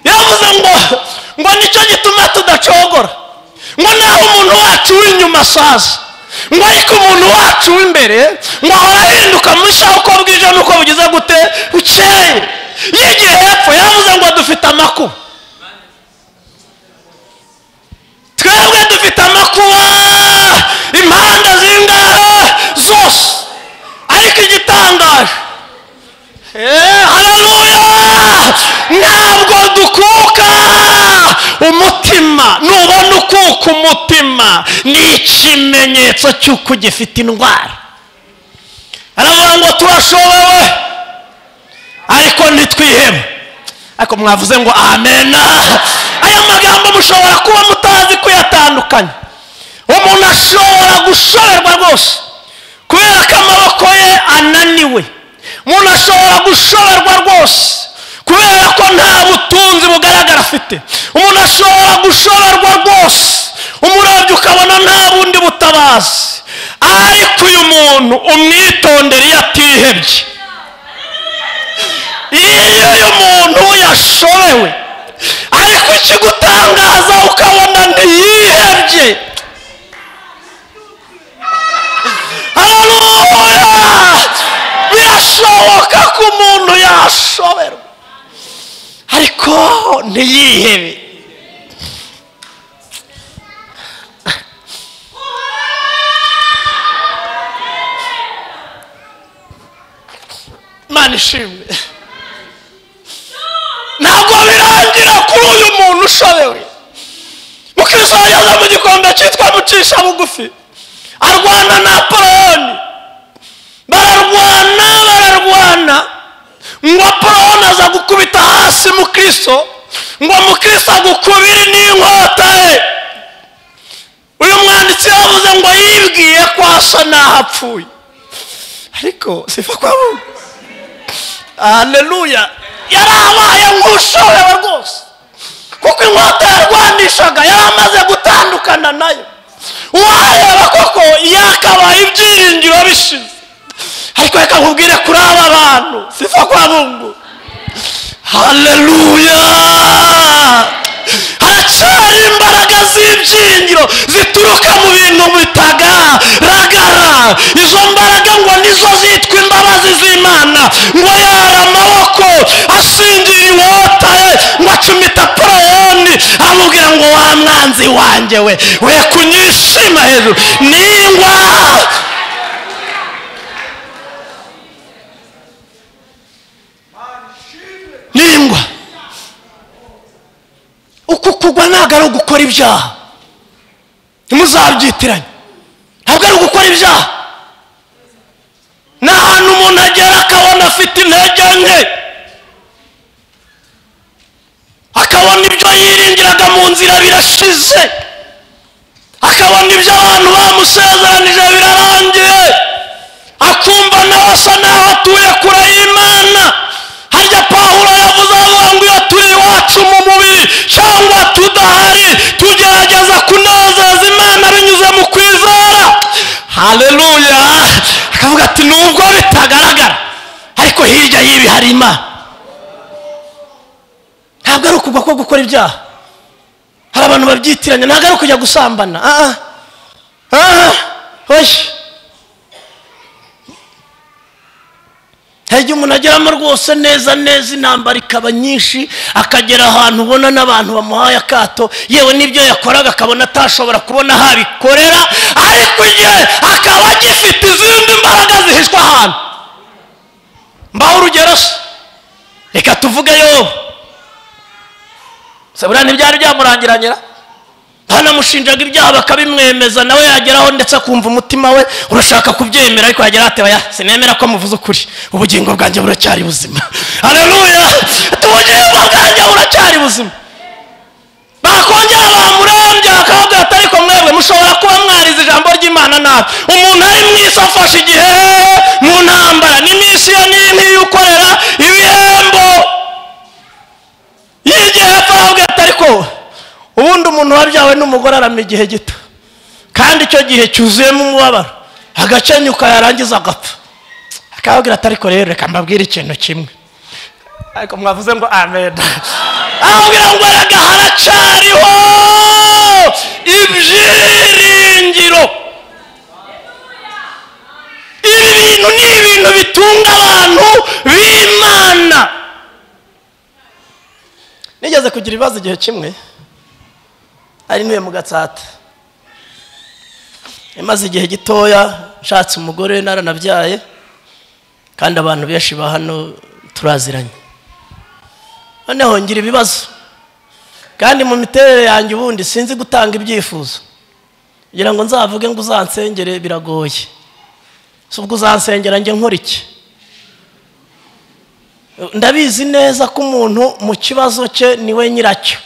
yavuze ngo ngo nicyo gituma tudacogora ngo naho umuntu wacu w'inyuma asaza ngo ariko umuntu wacu w'imbere ngo ahora ahinduka mushya uko bwije n'uko bugize gute bukeye yigiye hepfo yavuze ngo dufite amakuba twebwe dufite amakuba impande zingahe zose ariko igitangaje hararuya ntabwo dukuka umutima nubona ukuka umutima ni ikimenyetso cy'uko ugifite indwara aravuga ngo turashobowe ariko ntitwihebe ariko mwavuze ngo amena aya magambo mushobora kuba mutazi kuyatandukanya umuntu ashobora gushoberwa rwose kubera ko amaboko ye ananiwe umuntu ashobora gushoberwa rwose kubera ko nta butunzi bugaragara afite umuntu ashobora gushoberwa rwose umurabyo ukabona nta bundi butabazi ariko uyu muntu umwitondere iyo atihebye iyo uyu muntu yashobewe ariko ikigutangaza ukabona ntiyihebye hararuya birashoboka ko umuntu yashoberwa ariko ntiyihebe imana ishimwe ntabwo birangira kuri uyu muntu ushobewe mukisohoreza mu gikombe cyitwa mucisha bugufi arwana na poroni bararwana bararwana ngo porona aza gukubita hasi mukristo ngo mukristo agukubire n'inkota ye uyu mwanditsi yavuze ngo yibwiye ko asa n'aho apfuye ariko sifa kwa bumwe haleluya yari abaye nk'ushobewe rwose kuko inkota yarwanishaga yari amaze gutandukana nayo uwareba koko yakabaye ibyiringiro bishize ariko reka nkubwire kuri aba bantu sifa kwa bungu haleluya haracyari imbaraga z'ibyiringiro zituruka mu bintu bitaga ragara izo mbaraga ngo nizo zitwa imbabazi z'imana ngo yari amaboko asingira inkota ye ngo acumita poreyoni ukavuga ngo wa mwanzi wanjye we we kunyishima hejuru ningwa ningwa uku kugwa ntabwo ari ugukora ibyaha ntimuzabyitiranye ntabwo ari ugukora ibyaha ni ahantu umuntu agera akabona afite intege nke akabona ibyo yiringiraga mu nzira birashize akabona ibyo abantu bamusezeranije birarangiye akumva nawe asa naho atuye kure y'imana harya pawulo yavuze avuga ngo iyo turi iwacu mu mubiri cyangwa tudahari tugerageza kunezeza imana binyuze mu kwizera haleluya akavuga ati nubwo bitagaragara ariko hirya y'ibi hari imana ntabwo ari ukugwa ko gukora ibyaha hari abantu babyitiranya ntabwo ari ukujya gusambana aha aha hoshi hari igihe umuntu ageramo rwose neza neza intambara ikaba nyinshi akagera ahantu ubona n'abantu bamuhaye akato yewe n'ibyo yakoraga akabona atashobora kubona aho abikorera ariko igihe akaba agifite izindi mbaraga zihishwe ahantu mbaho urugero se reka tuvuge yobu sabura ntibyari byamurangiranyira banamushinjaga ibyaha bakabimwemeza nawe yageraho ndetse akumva umutima we urashaka kubyemera ariko yagera ati ya sinemera ko muvuze ukuri ubugingo bwanjye buracyari buzima haleluya ubugingo bwanjye buracyari buzima bakongera bamurembye bakababwira ati ariko mwebwe mushobora kuba mwarize ijambo ry'imana nabi umuntu ari mu isi afashe igihe mu ntambara n'imisiyo nini y'ukorera ibihembo y'igihe hepfo arababwira ati ariko ubundi umuntu wabyawe n'umugore arama igihe gito kandi icyo gihe cyuzuyemo umubabaro agacenyuka yarangiza agapfa akababwira ati ariko rero reka mbabwire ikintu kimwe ariko mwavuze ngo ameda ababwira ngo erega haracyariho ibyiringiro ibi bintu ni ibintu bitunga abantu b'imana nigeze kugira ibibazo igihe kimwe ari ntuye mu gatsata imaze igihe gitoya nshatse umugore naranabyaye kandi abantu benshi ba hano turaziranye noneho ngira ibibazo kandi mu miterere yanjye ubundi sinzi gutanga ibyifuzo kugira ngo nzavuge ngo uzansengere biragoye si ubwo uzansengera njye nkora iki ndabizi neza ko umuntu mu kibazo cye niwe nyiracyo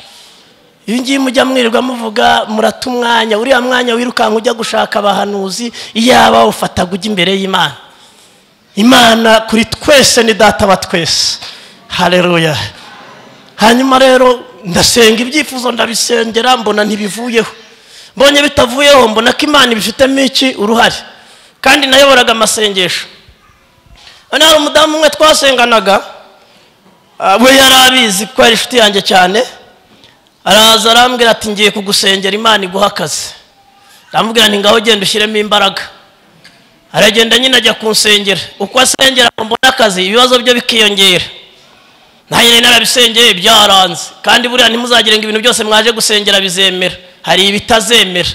iyo ngiyi mujya mwirirwa muvuga murata umwanya uriya mwanya wirukanka ujya gushaka abahanuzi iyaba ufataga ujya imbere y'imana imana kuri twese ni data wa twese hareruya hanyuma rero ndasenga ibyifuzo ndabisengera mbona ntibivuyeho mbonye bitavuyeho mbona ko imana ibifitemo iki uruhare kandi nayoboraga amasengesho hano hari umudamu umwe twasenganaga we yari abizi ko yari inshuti yanjye cyane araza arambwira ati ngiye kugusengera imana iguha akazi aramubwira nti ngaho ugenda ushyiremo imbaraga aragenda nyine ajya kunsengera uko asengera mbona akazi ibibazo bye bikiyongera nanjye narabisengeye byaranze kandi buriya ntimuzagire ngo ibintu byose mwaje gusengera bizemera hari ibitazemera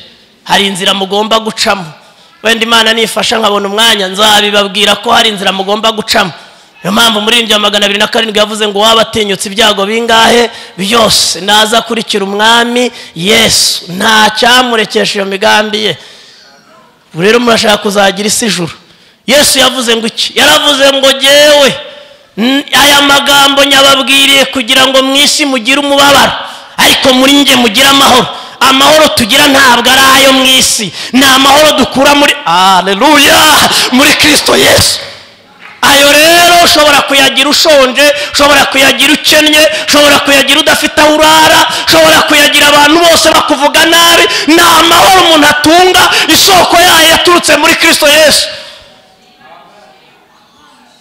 hari inzira mugomba gucamo wenda imana nifasha nkabona umwanya nzabibabwira ko hari inzira mugomba gucamo niyo mpamvu muri ya magana abiri na karindwi yavuze ngo waba atinyutse ibyago bingahe byose naza akurikira umwami yesu nta cyamurekesha iyo migambi ye ubu rero murashaka kuzagira isi ijuru yesu yavuze ngo iki yaravuze ngo ngewe aya magambo nyababwiriye kugira ngo mu isi mugire umubabaro ariko muri nge mugire amahoro amahoro tugira ntabwo ari ayo mu isi ni amahoro dukura muri areruya muri kirisito yesu ayo rero ushobora kuyagira ushonje ushobora kuyagira ukennye ushobora kuyagira udafite aho urara ushobora kuyagira abantu bose bakuvuga nabi ni amahoro umuntu atunga isoko yayo yaturutse muri kirisito yesu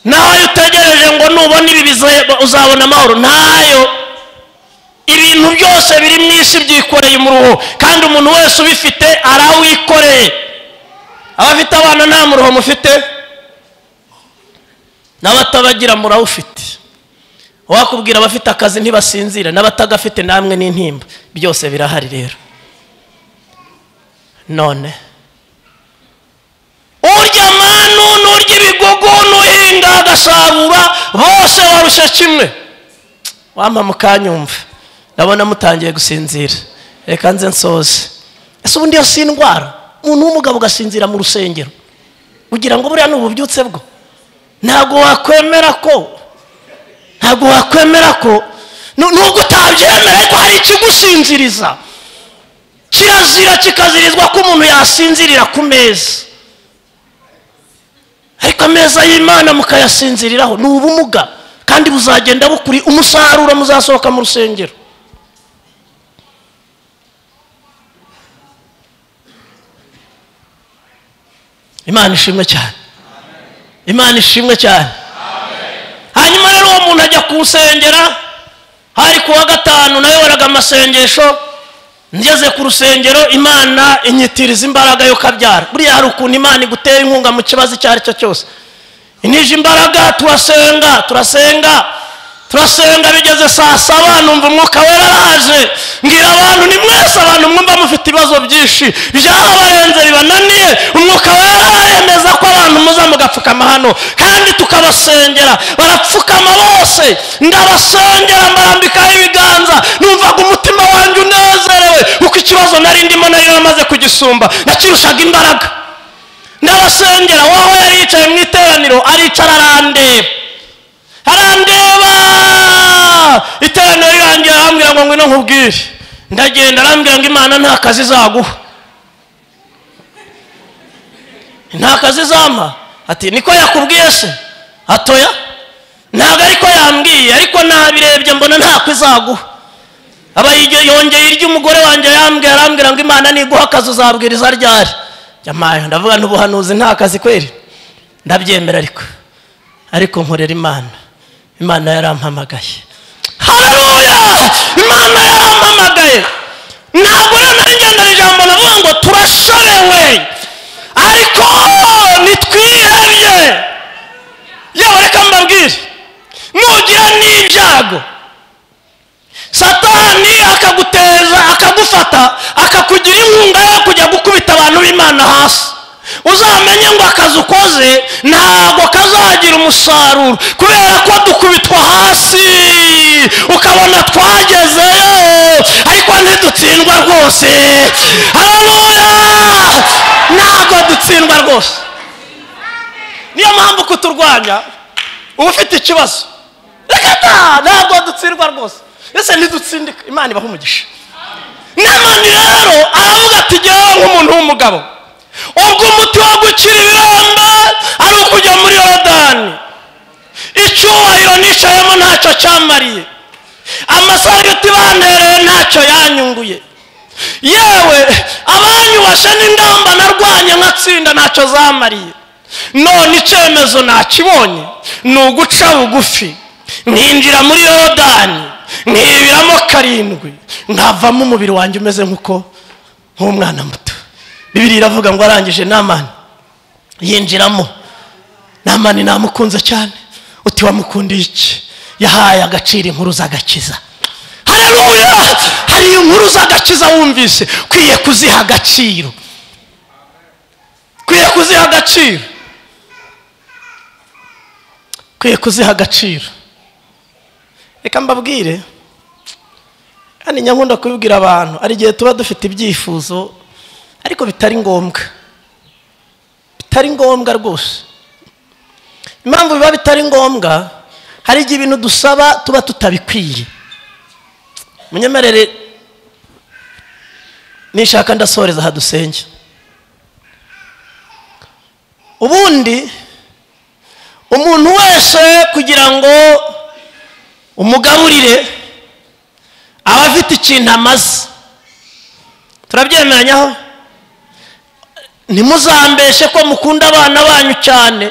nawe utegereje ngo nubona ibi uzabona amahoro ntayo ibintu byose biri mu isi byikoreye umuruho kandi umuntu wese ubifite arawikoreye abafite abana nta muruho mufite n'abatabagira murawufite wakubwira abafite akazi ntibasinzire n'abatagafite namwe n'intimba byose birahari rero none urya manu n'urya ibigugu n'uhinga agasarura bose barusha kimwe wampa mukanyumva ndabona mutangiye gusinzira reka nze nsoze ese ubundi iyo si indwara umuntu w'umugabo ugasinzira mu rusengero ugira ngo buriya ni ububyutse bwo ntabwo wakwemera ko ntabwo wakwemera ko nu- nubwo utabyemera ariko hari ikigusinziriza kirazira kikazirizwa ko umuntu yasinzirira ku meza ariko ameza y'imana mukayasinziriraho ni ubumuga kandi buzagenda bukuri umusaruro muzasohoka mu rusengero imana ishimwe cyane imana ishimwe cyane hanyuma rero uwo muntu ajya kuwusengera hari ku wa gatanu nayoboraga amasengesho ngeze ku rusengero imana inyitiriza imbaraga yo kabyara buriya hari ukuntu imana igutera inkunga mu kibazo icyo ari cyo cyose inije imbaraga turasenga turasenga turasenga bigeze saa saba numva umwuka wera araje mbwira abantu ni mwese abantu mwumva mufite ibibazo byinshi byarabarenze bibananiye umwuka wera aremeza ko abantu muza mugapfukama hano kandi tukabasengera barapfukama bose ndabasengera mbarambikaho ibiganza numvaga umutima wanjye unezerewe kuko ikibazo nari ndimo nari namaze kugisumba nakirushaga imbaraga ndabasengera wowe yari yicaye mu iteraniro aricara arandeba arandeba iteraniro rirangira arambwira ngo ngwino nkubwire ndagenda arambwira ngo imana nta kazi izaguha nta kazi izampa ati niko yakubwiye se atoya ntabwo ariko yambwiye ariko nabirebye mbona ntako izaguha aba yige- yongeye iry'umugore wanjye yambwira arambwira ngo imana niguha akazi uzabwiriza ryari jyamayo ndavuga n'ubuhanuzi nta kazi kweri ndabyemera ariko ariko nkorera imana imana yarampamagaye hareruya imana yarampamagaye ntabwo rero nari ngendana ijambo navuga ngo turashorewe ariko nitwihebye yewe reka mbabwire nugira n'ibyago satani akaguteza akagufata akakugira inkunga yo kujya gukubita abantu b'imana hasi uzamenye ngo akazi ukoze ntabwo kazagira umusaruro kubera ko dukubitwa hasi ukabona twagezeyo ariko ntidutsindwa rwose hararuya ntabwo dutsindwa rwose niyo mpamvu kuturwanya uba ufite ikibazo reka ta ntabwo dutsindwa rwose ese ntidutsindika imana ibaha umugisha namani rero aravuga ati jyewe nk'umuntu w'umugabo ubwo umuti wo gukira ibirombe ari ukujya muri yorodani icyubahiro nicayemo ntacyo cyamariye amasarigati bantereye ntacyo yanyunguye yewe abanyubashe n'ingamba narwanye nkatsinda ntacyo zamariye none icyemezo nakibonye ni uguca bugufi nkinjira muri yorodani nkibiramo karindwi nkavamo umubiri wanjye umeze nk'uko nk'umwana muto bibiri iravuga ngo arangije namani yinjiramo namani namukunze cyane uti wamukundiye iki yahaye agaciro inkuru z'agakiza hareruya hari inkuru z'agakiza wumvise ukwiye kuziha agaciro ukwiye kuziha agaciro ukwiye kuziha agaciro reka mbabwire kandi nyankunda kubibwira abantu hari igihe tuba dufite ibyifuzo ariko bitari ngombwa bitari ngombwa rwose impamvu biba bitari ngombwa hari igihe ibintu dusaba tuba tutabikwiye munyemerere nishaka ndasoreza aha dusenge ubundi umuntu wese kugira ngo umugaburire aba afite ikintu amaze turabyemeranyaho ntimuzambeshe ko mukunda abana banyu cyane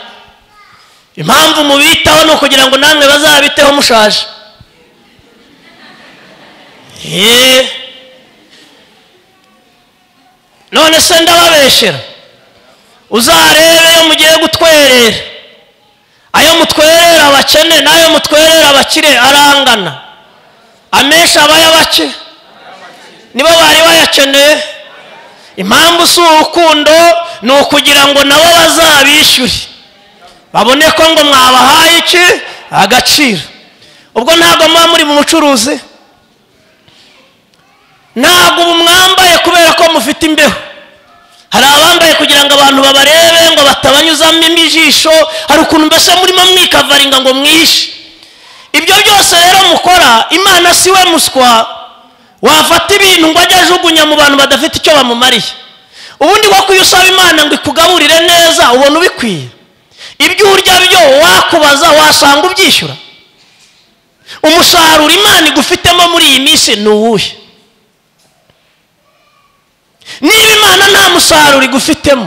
impamvu mubitaho ni ukugira ngo namwe bazabiteho mushaje Eee. none se ndababeshera uzarebe iyo mugiye gutwerera ayo mutwerera abakene n'ayo mutwerera abakire arangana amenshi aba y'abake nibo bari bayakeneye impamvu si urukundo ni ukugira ngo nabo bazabishyure babone ko ngo mwabahaye iki agaciro ubwo ntabwo muba muri mu bucuruzi ntabwo ubu mwambaye kubera ko mufite imbeho hari abambaye kugira ngo abantu babarebe ngo batabanyuzamo ijisho hari ukuntu mbese murimo mwikavaringa ngo mwishe ibyo byose rero mukora imana si we muswa wafata ibintu ngo ajye ajugunya mu bantu badafite icyo bamumariye ubundi bwo kuyo usaba imana ngo ikugaburire neza ubona ubikwiye ibyo urya byo wakubaza wasanga ubyishyura umusaruro imana igufitemo muri iyi minsi ni uwuhe niba imana nta musaruro igufitemo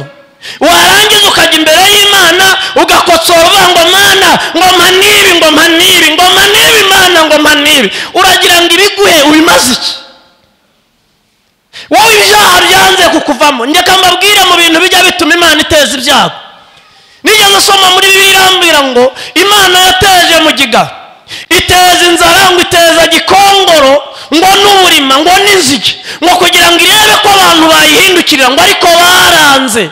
warangiza ukajya imbere y'imana ugakotsora uvuga ngo mana ngoma n'ibi ngoma n'ibi ngoma n'ibi mana ngoma n'ibi uragira ngo ibiguhe ubimaze iki wowe ibyaha byanze kukuvamo njyeka mbabwire mu bintu bijya bituma imana iteza ibyago nigeze usoma muri bibiliya irambwira ngo imana yateje mu gigabo iteza inzara ngo iteza gikongoro ngo n'uburima ngo n'inzige ngo kugira ngo irebe ko abantu bayihindukirira ngo ariko baranze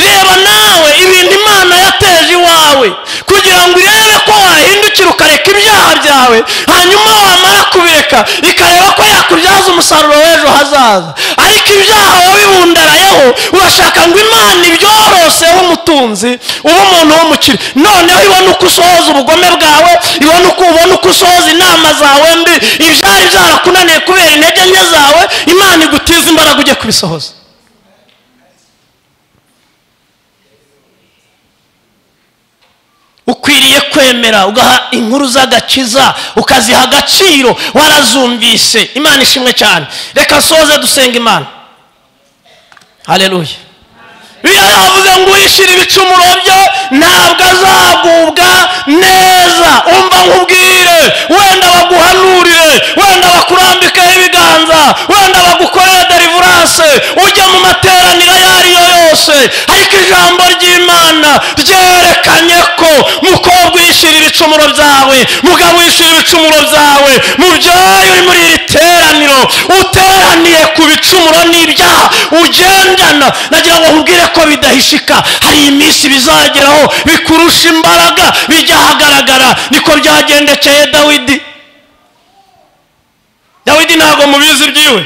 reba nawe ibintu imana yateje iwawe kugira ngo irebe ko wahindukira ukareka ibyaha byawe hanyuma wamara kubireka ikareba ko yakubyaza umusaruro w'ejo hazaza ariko ibyaha wabibundarayeho urashaka ngo imana ibyoroseho umutunzi ube umuntu w'umukire noneho ibone uko usohoza ubugome bwawe ibone uko ubona uko usohoza inama zawe mbi ibyari byarakunaniye kubera intege nke zawe imana igutiza imbaraga ujye kubisohoza ukwiriye kwemera ugaha inkuru z'agakiza ukaziha agaciro warazumvise imana ishimwe cyane reka soze dusenga imana hareruye biriya yavuze ngo uyishyira ibicumuro bye ntabwo azagubwa neza umva nkubwire wenda baguhanurire wenda bakurambikeho ibiganza wenda bagukorere derivuranse ujye mu materaniro ayo ari yo yose ariko ijambo ry'imana ryerekanye ko mukobwa uyishyira ibicumuro byawe mugabo uyishyira ibicumuro byawe mubyaye uri muri iri teraniro uteraniye ku bicumuro n'ibyaha ugendana nagira ngo nkubwire ko bidahishika hari iminsi bizageraho bikurusha imbaraga bijya ahagaragara niko byagendekeye dawidi dawidi ntabwo mubizi byiwe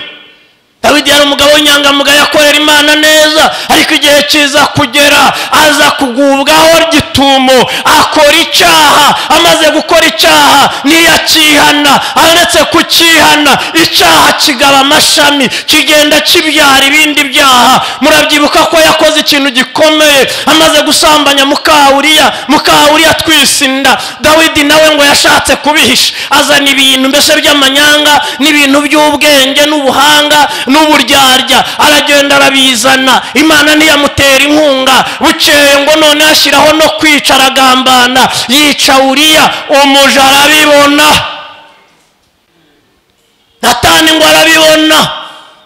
dawidi yari umugabo w'inyangamugayo akorera imana neza ariko igihe kiza kugera aza kugubwaho gitumo akora icyaha amaze gukora icyaha ntiyakihana aretse kukihana icyaha kigaba amashami kigenda kibyara ibindi byaha murabyibuka ko yakoze ikintu gikomeye amaze gusambanya mukawuriya mukawuriya atwise inda dawidi nawe ngo yashatse kubihisha azana ibintu mbese by'amanyanga n'ibintu by'ubwenge n'ubuhanga n'uburyarya aragenda arabizana imana ntiyamutera inkunga bukeye ngo none ashyiraho no kwica aragambana yica uriya umuja arabibona natani ngo arabibona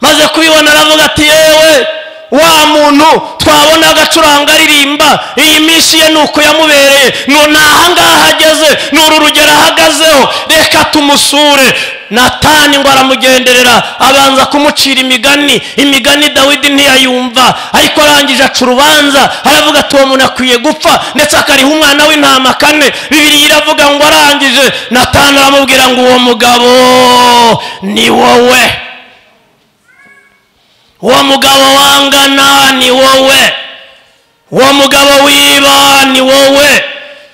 maze kubibona aravuga ati yewe wa muntu twabona agacuranga aririmba iyi minsi ye ni uko yamubereye ni ahangaha ageze ni uru rugero ahagazeho reka tumusure natani ngo aramugenderera abanza kumucira imigani imigani dawidi ntiyayumva ariko arangije aca urubanza aravuga ati uwo muntu akwiye gupfa ndetse akariha umwana w'intama kane bibiri iravuga ngo arangije natani aramubwira ngo uwo mugabo ni wowe uwo mugabo wangana ni wowe uwo mugabo wiba ni wowe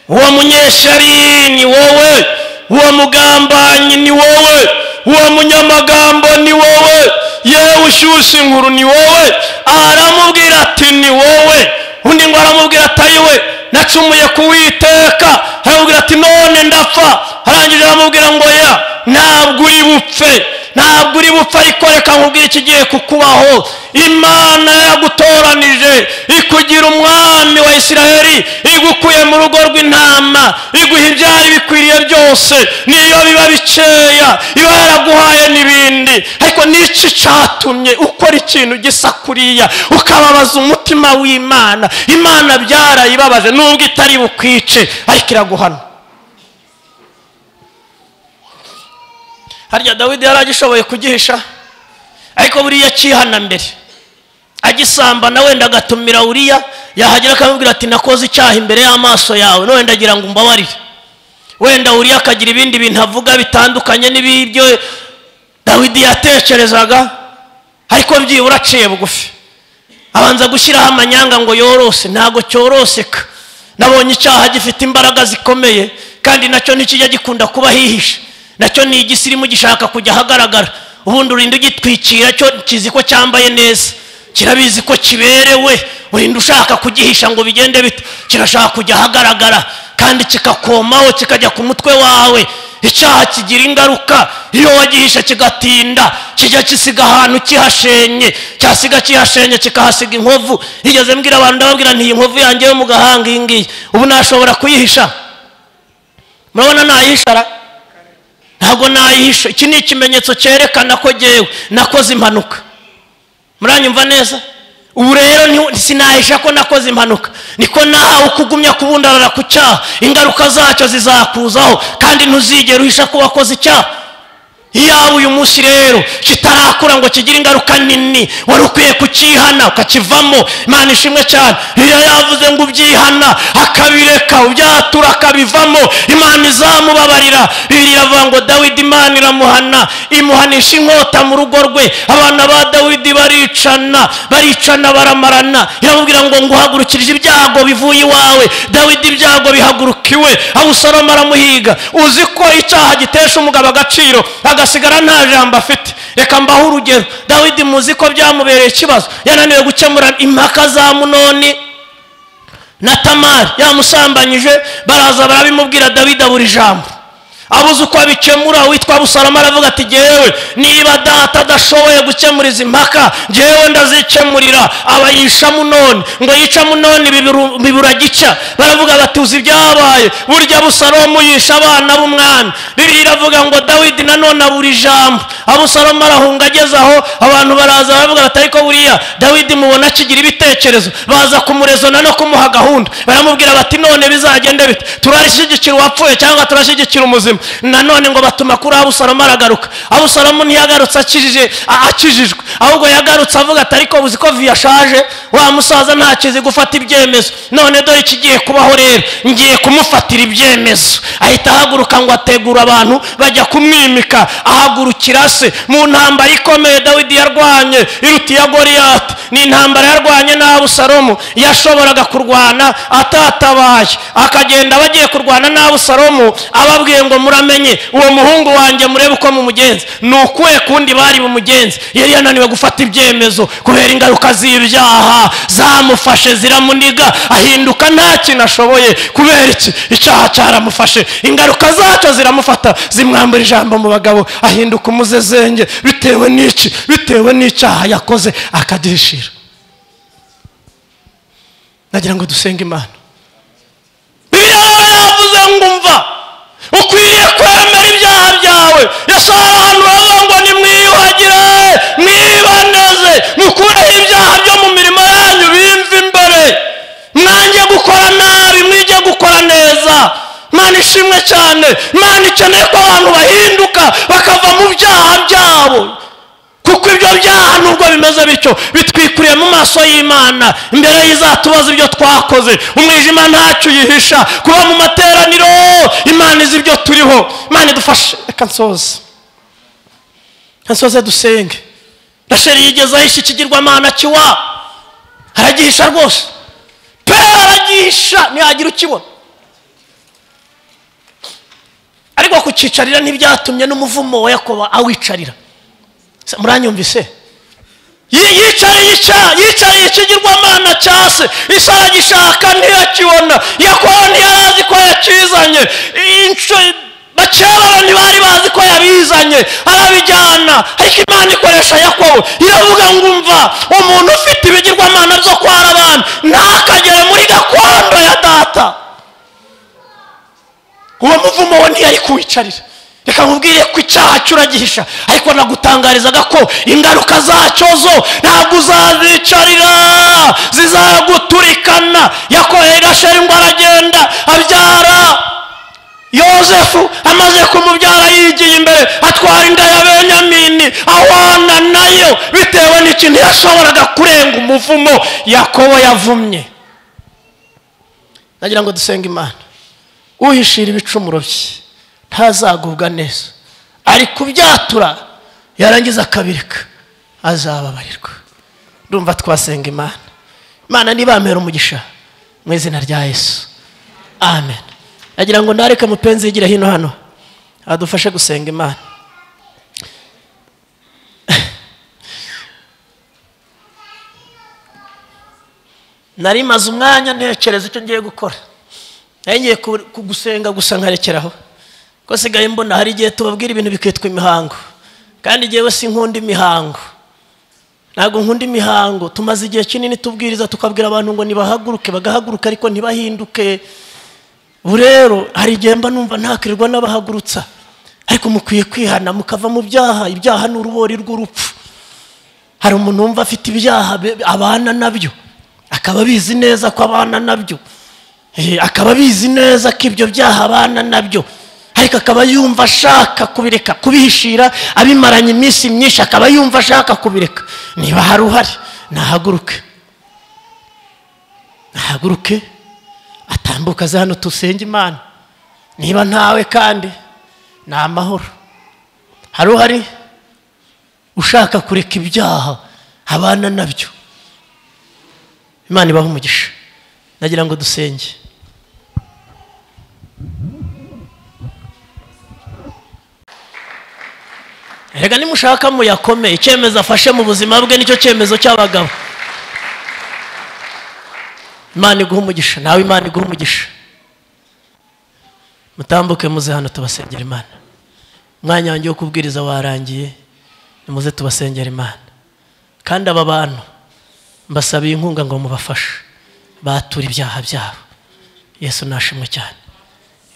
uwo munyeshari ni wowe uwo mugambanyi ni wowe uwo munyamagambo ni wowe yewe ushyushya inkuru ni wowe aramubwira ati ni wowe undi ngo aramubwira ati ayiwe nacumuye kuwiteka aramubwira ati none ndapfa arangije aramubwira ngo ya ntabwo uri bupfe ntabwo uri bupfe ariko reka nkubwire ikigiye kukubaho imana yagutoranije ikugira umwami wa isiraheli igukuye mu rugo rw'intama iguha ibyari bikwiriye wagiriye byose niyo biba bikeya iba yaraguhaye n'ibindi ariko n'iki cyatumye ukora ikintu gisa kuriya ukababaza umutima w'imana imana byarayibabaje nubwo itari bukwice ariko iraguhana harya dawidi yari agishoboye kugihisha ariko buriya akihana mbere agisambana wenda agatumira uriya yahagera akamubwira ati nakoze icyaha imbere y'amaso yawe no wenda agira ngo umbabarire wenda uriya akagira ibindi bintu avuga bitandukanye n'ibyo dawidi yatekerezaga ariko byibura aciye bugufi abanza gushyiraho amanyanga ngo yorose ntabwo cyoroseka nabonye icyaha gifite imbaraga zikomeye kandi nacyo ntikijya gikunda kuba hihishe nacyo ni igisirimu gishaka kujya ahagaragara ubundi urinda ugitwikira cyo kizi ko cyambaye neza kirabizi ko kiberewe urinda ushaka kugihisha ngo bigende bito kirashaka kujya ahagaragara kandi kikakomaho kikajya ku mutwe wawe icyaha kigira ingaruka iyo wagihisha kigatinda kijya gisiga ahantu kihashenye cyasiga kihashenye kikahasiga inkovu nigeze mbwira abantu ndababwira nti iyi nkovu yanjye yo mu gahanga iyi ngiyi ubu nashobora kuyihisha murabona nayihishara ntabwo nayihisha iki ni ikimenyetso cyerekana ko ngewe nakoze impanuka muranyumva neza ubu rero sinahisha ko nakoze impanuka niko nahawe uko ugumya kubundarara ku cyaha ingaruka zacyo zizakuzaho kandi ntuzigere uhisha ko wakoze icyaha iyaba uyu munsi rero kitarakura ngo kigire ingaruka nini wari ukwiye kukihana ukakivamo imana ishimwe cyane iyo yavuze ngo ubyihana akabireka ubyatura akabivamo imana izamubabarira bibiri iravuga ngo dawidi imana iramuhana imuhanisha inkota mu rugo rwe abana ba dawidi baricana baricana baramarana iramubwira ngo nguhagurukirije ibyago bivuye iwawe dawidi ibyago bihaguruka iwe abusaroma aramuhiga uzi ko icyaha gitesha umugabo agaciro agasigara nta jambo afite reka mbaho urugero dawidi muzi ko byamubereye ikibazo yananiwe gukemura impaka za munoni na tamari yamusambanyije baraza barabimubwira dawidi abura ijambo abuze uko abikemura witwa busalama aravuga ati ngewe niba data adashoboye gukemura izi mpaka ngewe ndazikemurira abayisha munoni ngo yica munoni bibura gica baravuga bati uzi ibyabaye burya busalomu yisha abana b'umwami bibiri iravuga ngo dawidi nanone abura ijambo abusalomu arahunga ageze aho abantu baraza baravuga bati ariko buriya dawidi mubona akigira ibitekerezo baza kumurezona no kumuha gahunda baramubwira bati none bizagende bite turashyigikira uwapfuye cyangwa turashyigikira umuzima nanone ngo batuma kuri abusalomu aragaruka abusalomu ntiyagarutse akijijwe ahubwo yagarutse avuga ati ariko uzi ko viyashaje wa musaza ntakizi gufata ibyemezo none dore ikigiye kubaho rero ngiye kumufatira ibyemezo ahita ahaguruka ngo ategura abantu bajya kumwimika ahagurukira se mu ntambara ikomeye dawidi yarwanye iruta iya goriyati ni intambara yarwanye n'abusalomu yashoboraga kurwana atatabaye akagenda bagiye kurwana n'abusalomu ababwiye ngo muramenye uwo muhungu wanjye murebe uko mumugenza ni ukuwe kundi bari bumugenzi yari yananiwe gufata ibyemezo kubera ingaruka z'ibyaha zamufashe ziramuniga ahinduka nta kintu ashoboye kubera iki icyaha cyaramufashe ingaruka zacyo ziramufata zimwambura ijambo mu bagabo ahinduka umuzezenge bitewe n'iki bitewe n'icyaha yakoze akagihishira nagira ngo dusenge imana bibiliya yavuze ngo umva ukwiriye kwemera ibyaha byawe yasohora ahantu bavuga ngo nimwiyuhagire mwibaneze mukureho ibyaha byo mu mirimo yanyu bimve imbere mwange gukora nabi mwige gukora neza mwana ishimwe cyane mwana ikeneye ko abantu bahinduka bakava mu byaha byabo kuko ibyo byaha nubwo bimeze bityo bitwikuriye mu maso y'imana imbere y'izatubaza ibyo twakoze umwijima ntacyo uyihisha kuba mu materaniro imana izi ibyo turiho imana idufashe reka nsoze nsoze dusenge rasheri yigeze ahisha ikigirwamana kiwa aragihisha rwose pe aragihisha ntiyagira ukibona ariko kucyicarira ntibyatumye n'umuvumo wa yakoba awicarira muranyumvise yicariye icyaha yicariye ikigirwamana cya se isa aragishaka ntiyakibona yakobo ntiyarazi ko yakizanye bakebara ntibari bazi ko yabizanye arabijyana ariko imana ikoresha yakobo iravuga ngo umva umuntu ufite ibigirwamana byo kwara abantu ntakagere muri gakondo ya data uwo muvumo umuvumo we ntiyari kuwicarira reka nkubwire ko icyaha cyo uragihisha ariko nagutangarizaga ko ingaruka zacyo zo ntabwo uzazicarira zizaguturikana yakorera irashira indwara agenda abyara yosefu amaze kumubyara yigiye imbere atwara inda ya benyamini ahwana nayo bitewe n'ikintu yashoboraga kurenga umuvumo yakobo yavumye nagira ngo dusenge imana uhishira ibicumuro bye ntazagubwa neza ari kubyatura yarangiza akabireka azababarirwa ndumva twasenga imana imana ntibamera umugisha mu izina rya yesu amen nagira ngo ntareke mupenzi yigira hino hano adufashe gusenga imana nari maze umwanya ntekereza icyo ngiye gukora nari ngiye gusenga gusa nkarekeraho ko sigaye mbona hari igihe tubabwira ibintu bikitwa imihango kandi igihe si nkunda imihango ntabwo nkunda imihango tumaze igihe kinini tubwiriza tukabwira abantu ngo nibahaguruke bagahaguruka ariko ntibahinduke ubu rero hari igihe mba numva ntakirirwa n'abahagurutsa ariko mukwiye kwihana mukava mu byaha ibyaha ni urubori rw'urupfu hari umuntu wumva afite ibyaha abana nabyo akaba abizi neza ko abana nabyo akaba abizi neza ko ibyo byaha abana nabyo ariko akaba yumva ashaka kubireka kubihishira abimaranye iminsi myinshi akaba yumva ashaka kubireka niba hari uhari nahaguruke nahaguruke atambuka aze hano tusenge imana niba ntawe kandi ni amahoro hari uhari ushaka kureka ibyaha abana nabyo imana ibaha umugisha nagira ngo dusenge reka nimushaka muyakome icyemezo afashe mu buzima bwe nicyo cyemezo cy'abagabo imana iguha umugisha nawe imana iguha umugisha mutambuke muze hano tubasengera imana umwanya wanjye wo kubwiriza warangiye nimuze tubasengera imana kandi aba bantu mbasabiye inkunga ngo mubafashe bature ibyaha byabo yesu nashimwe cyane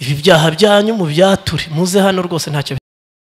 ibi byaha byanyu mubyature muze hano rwose ntacyo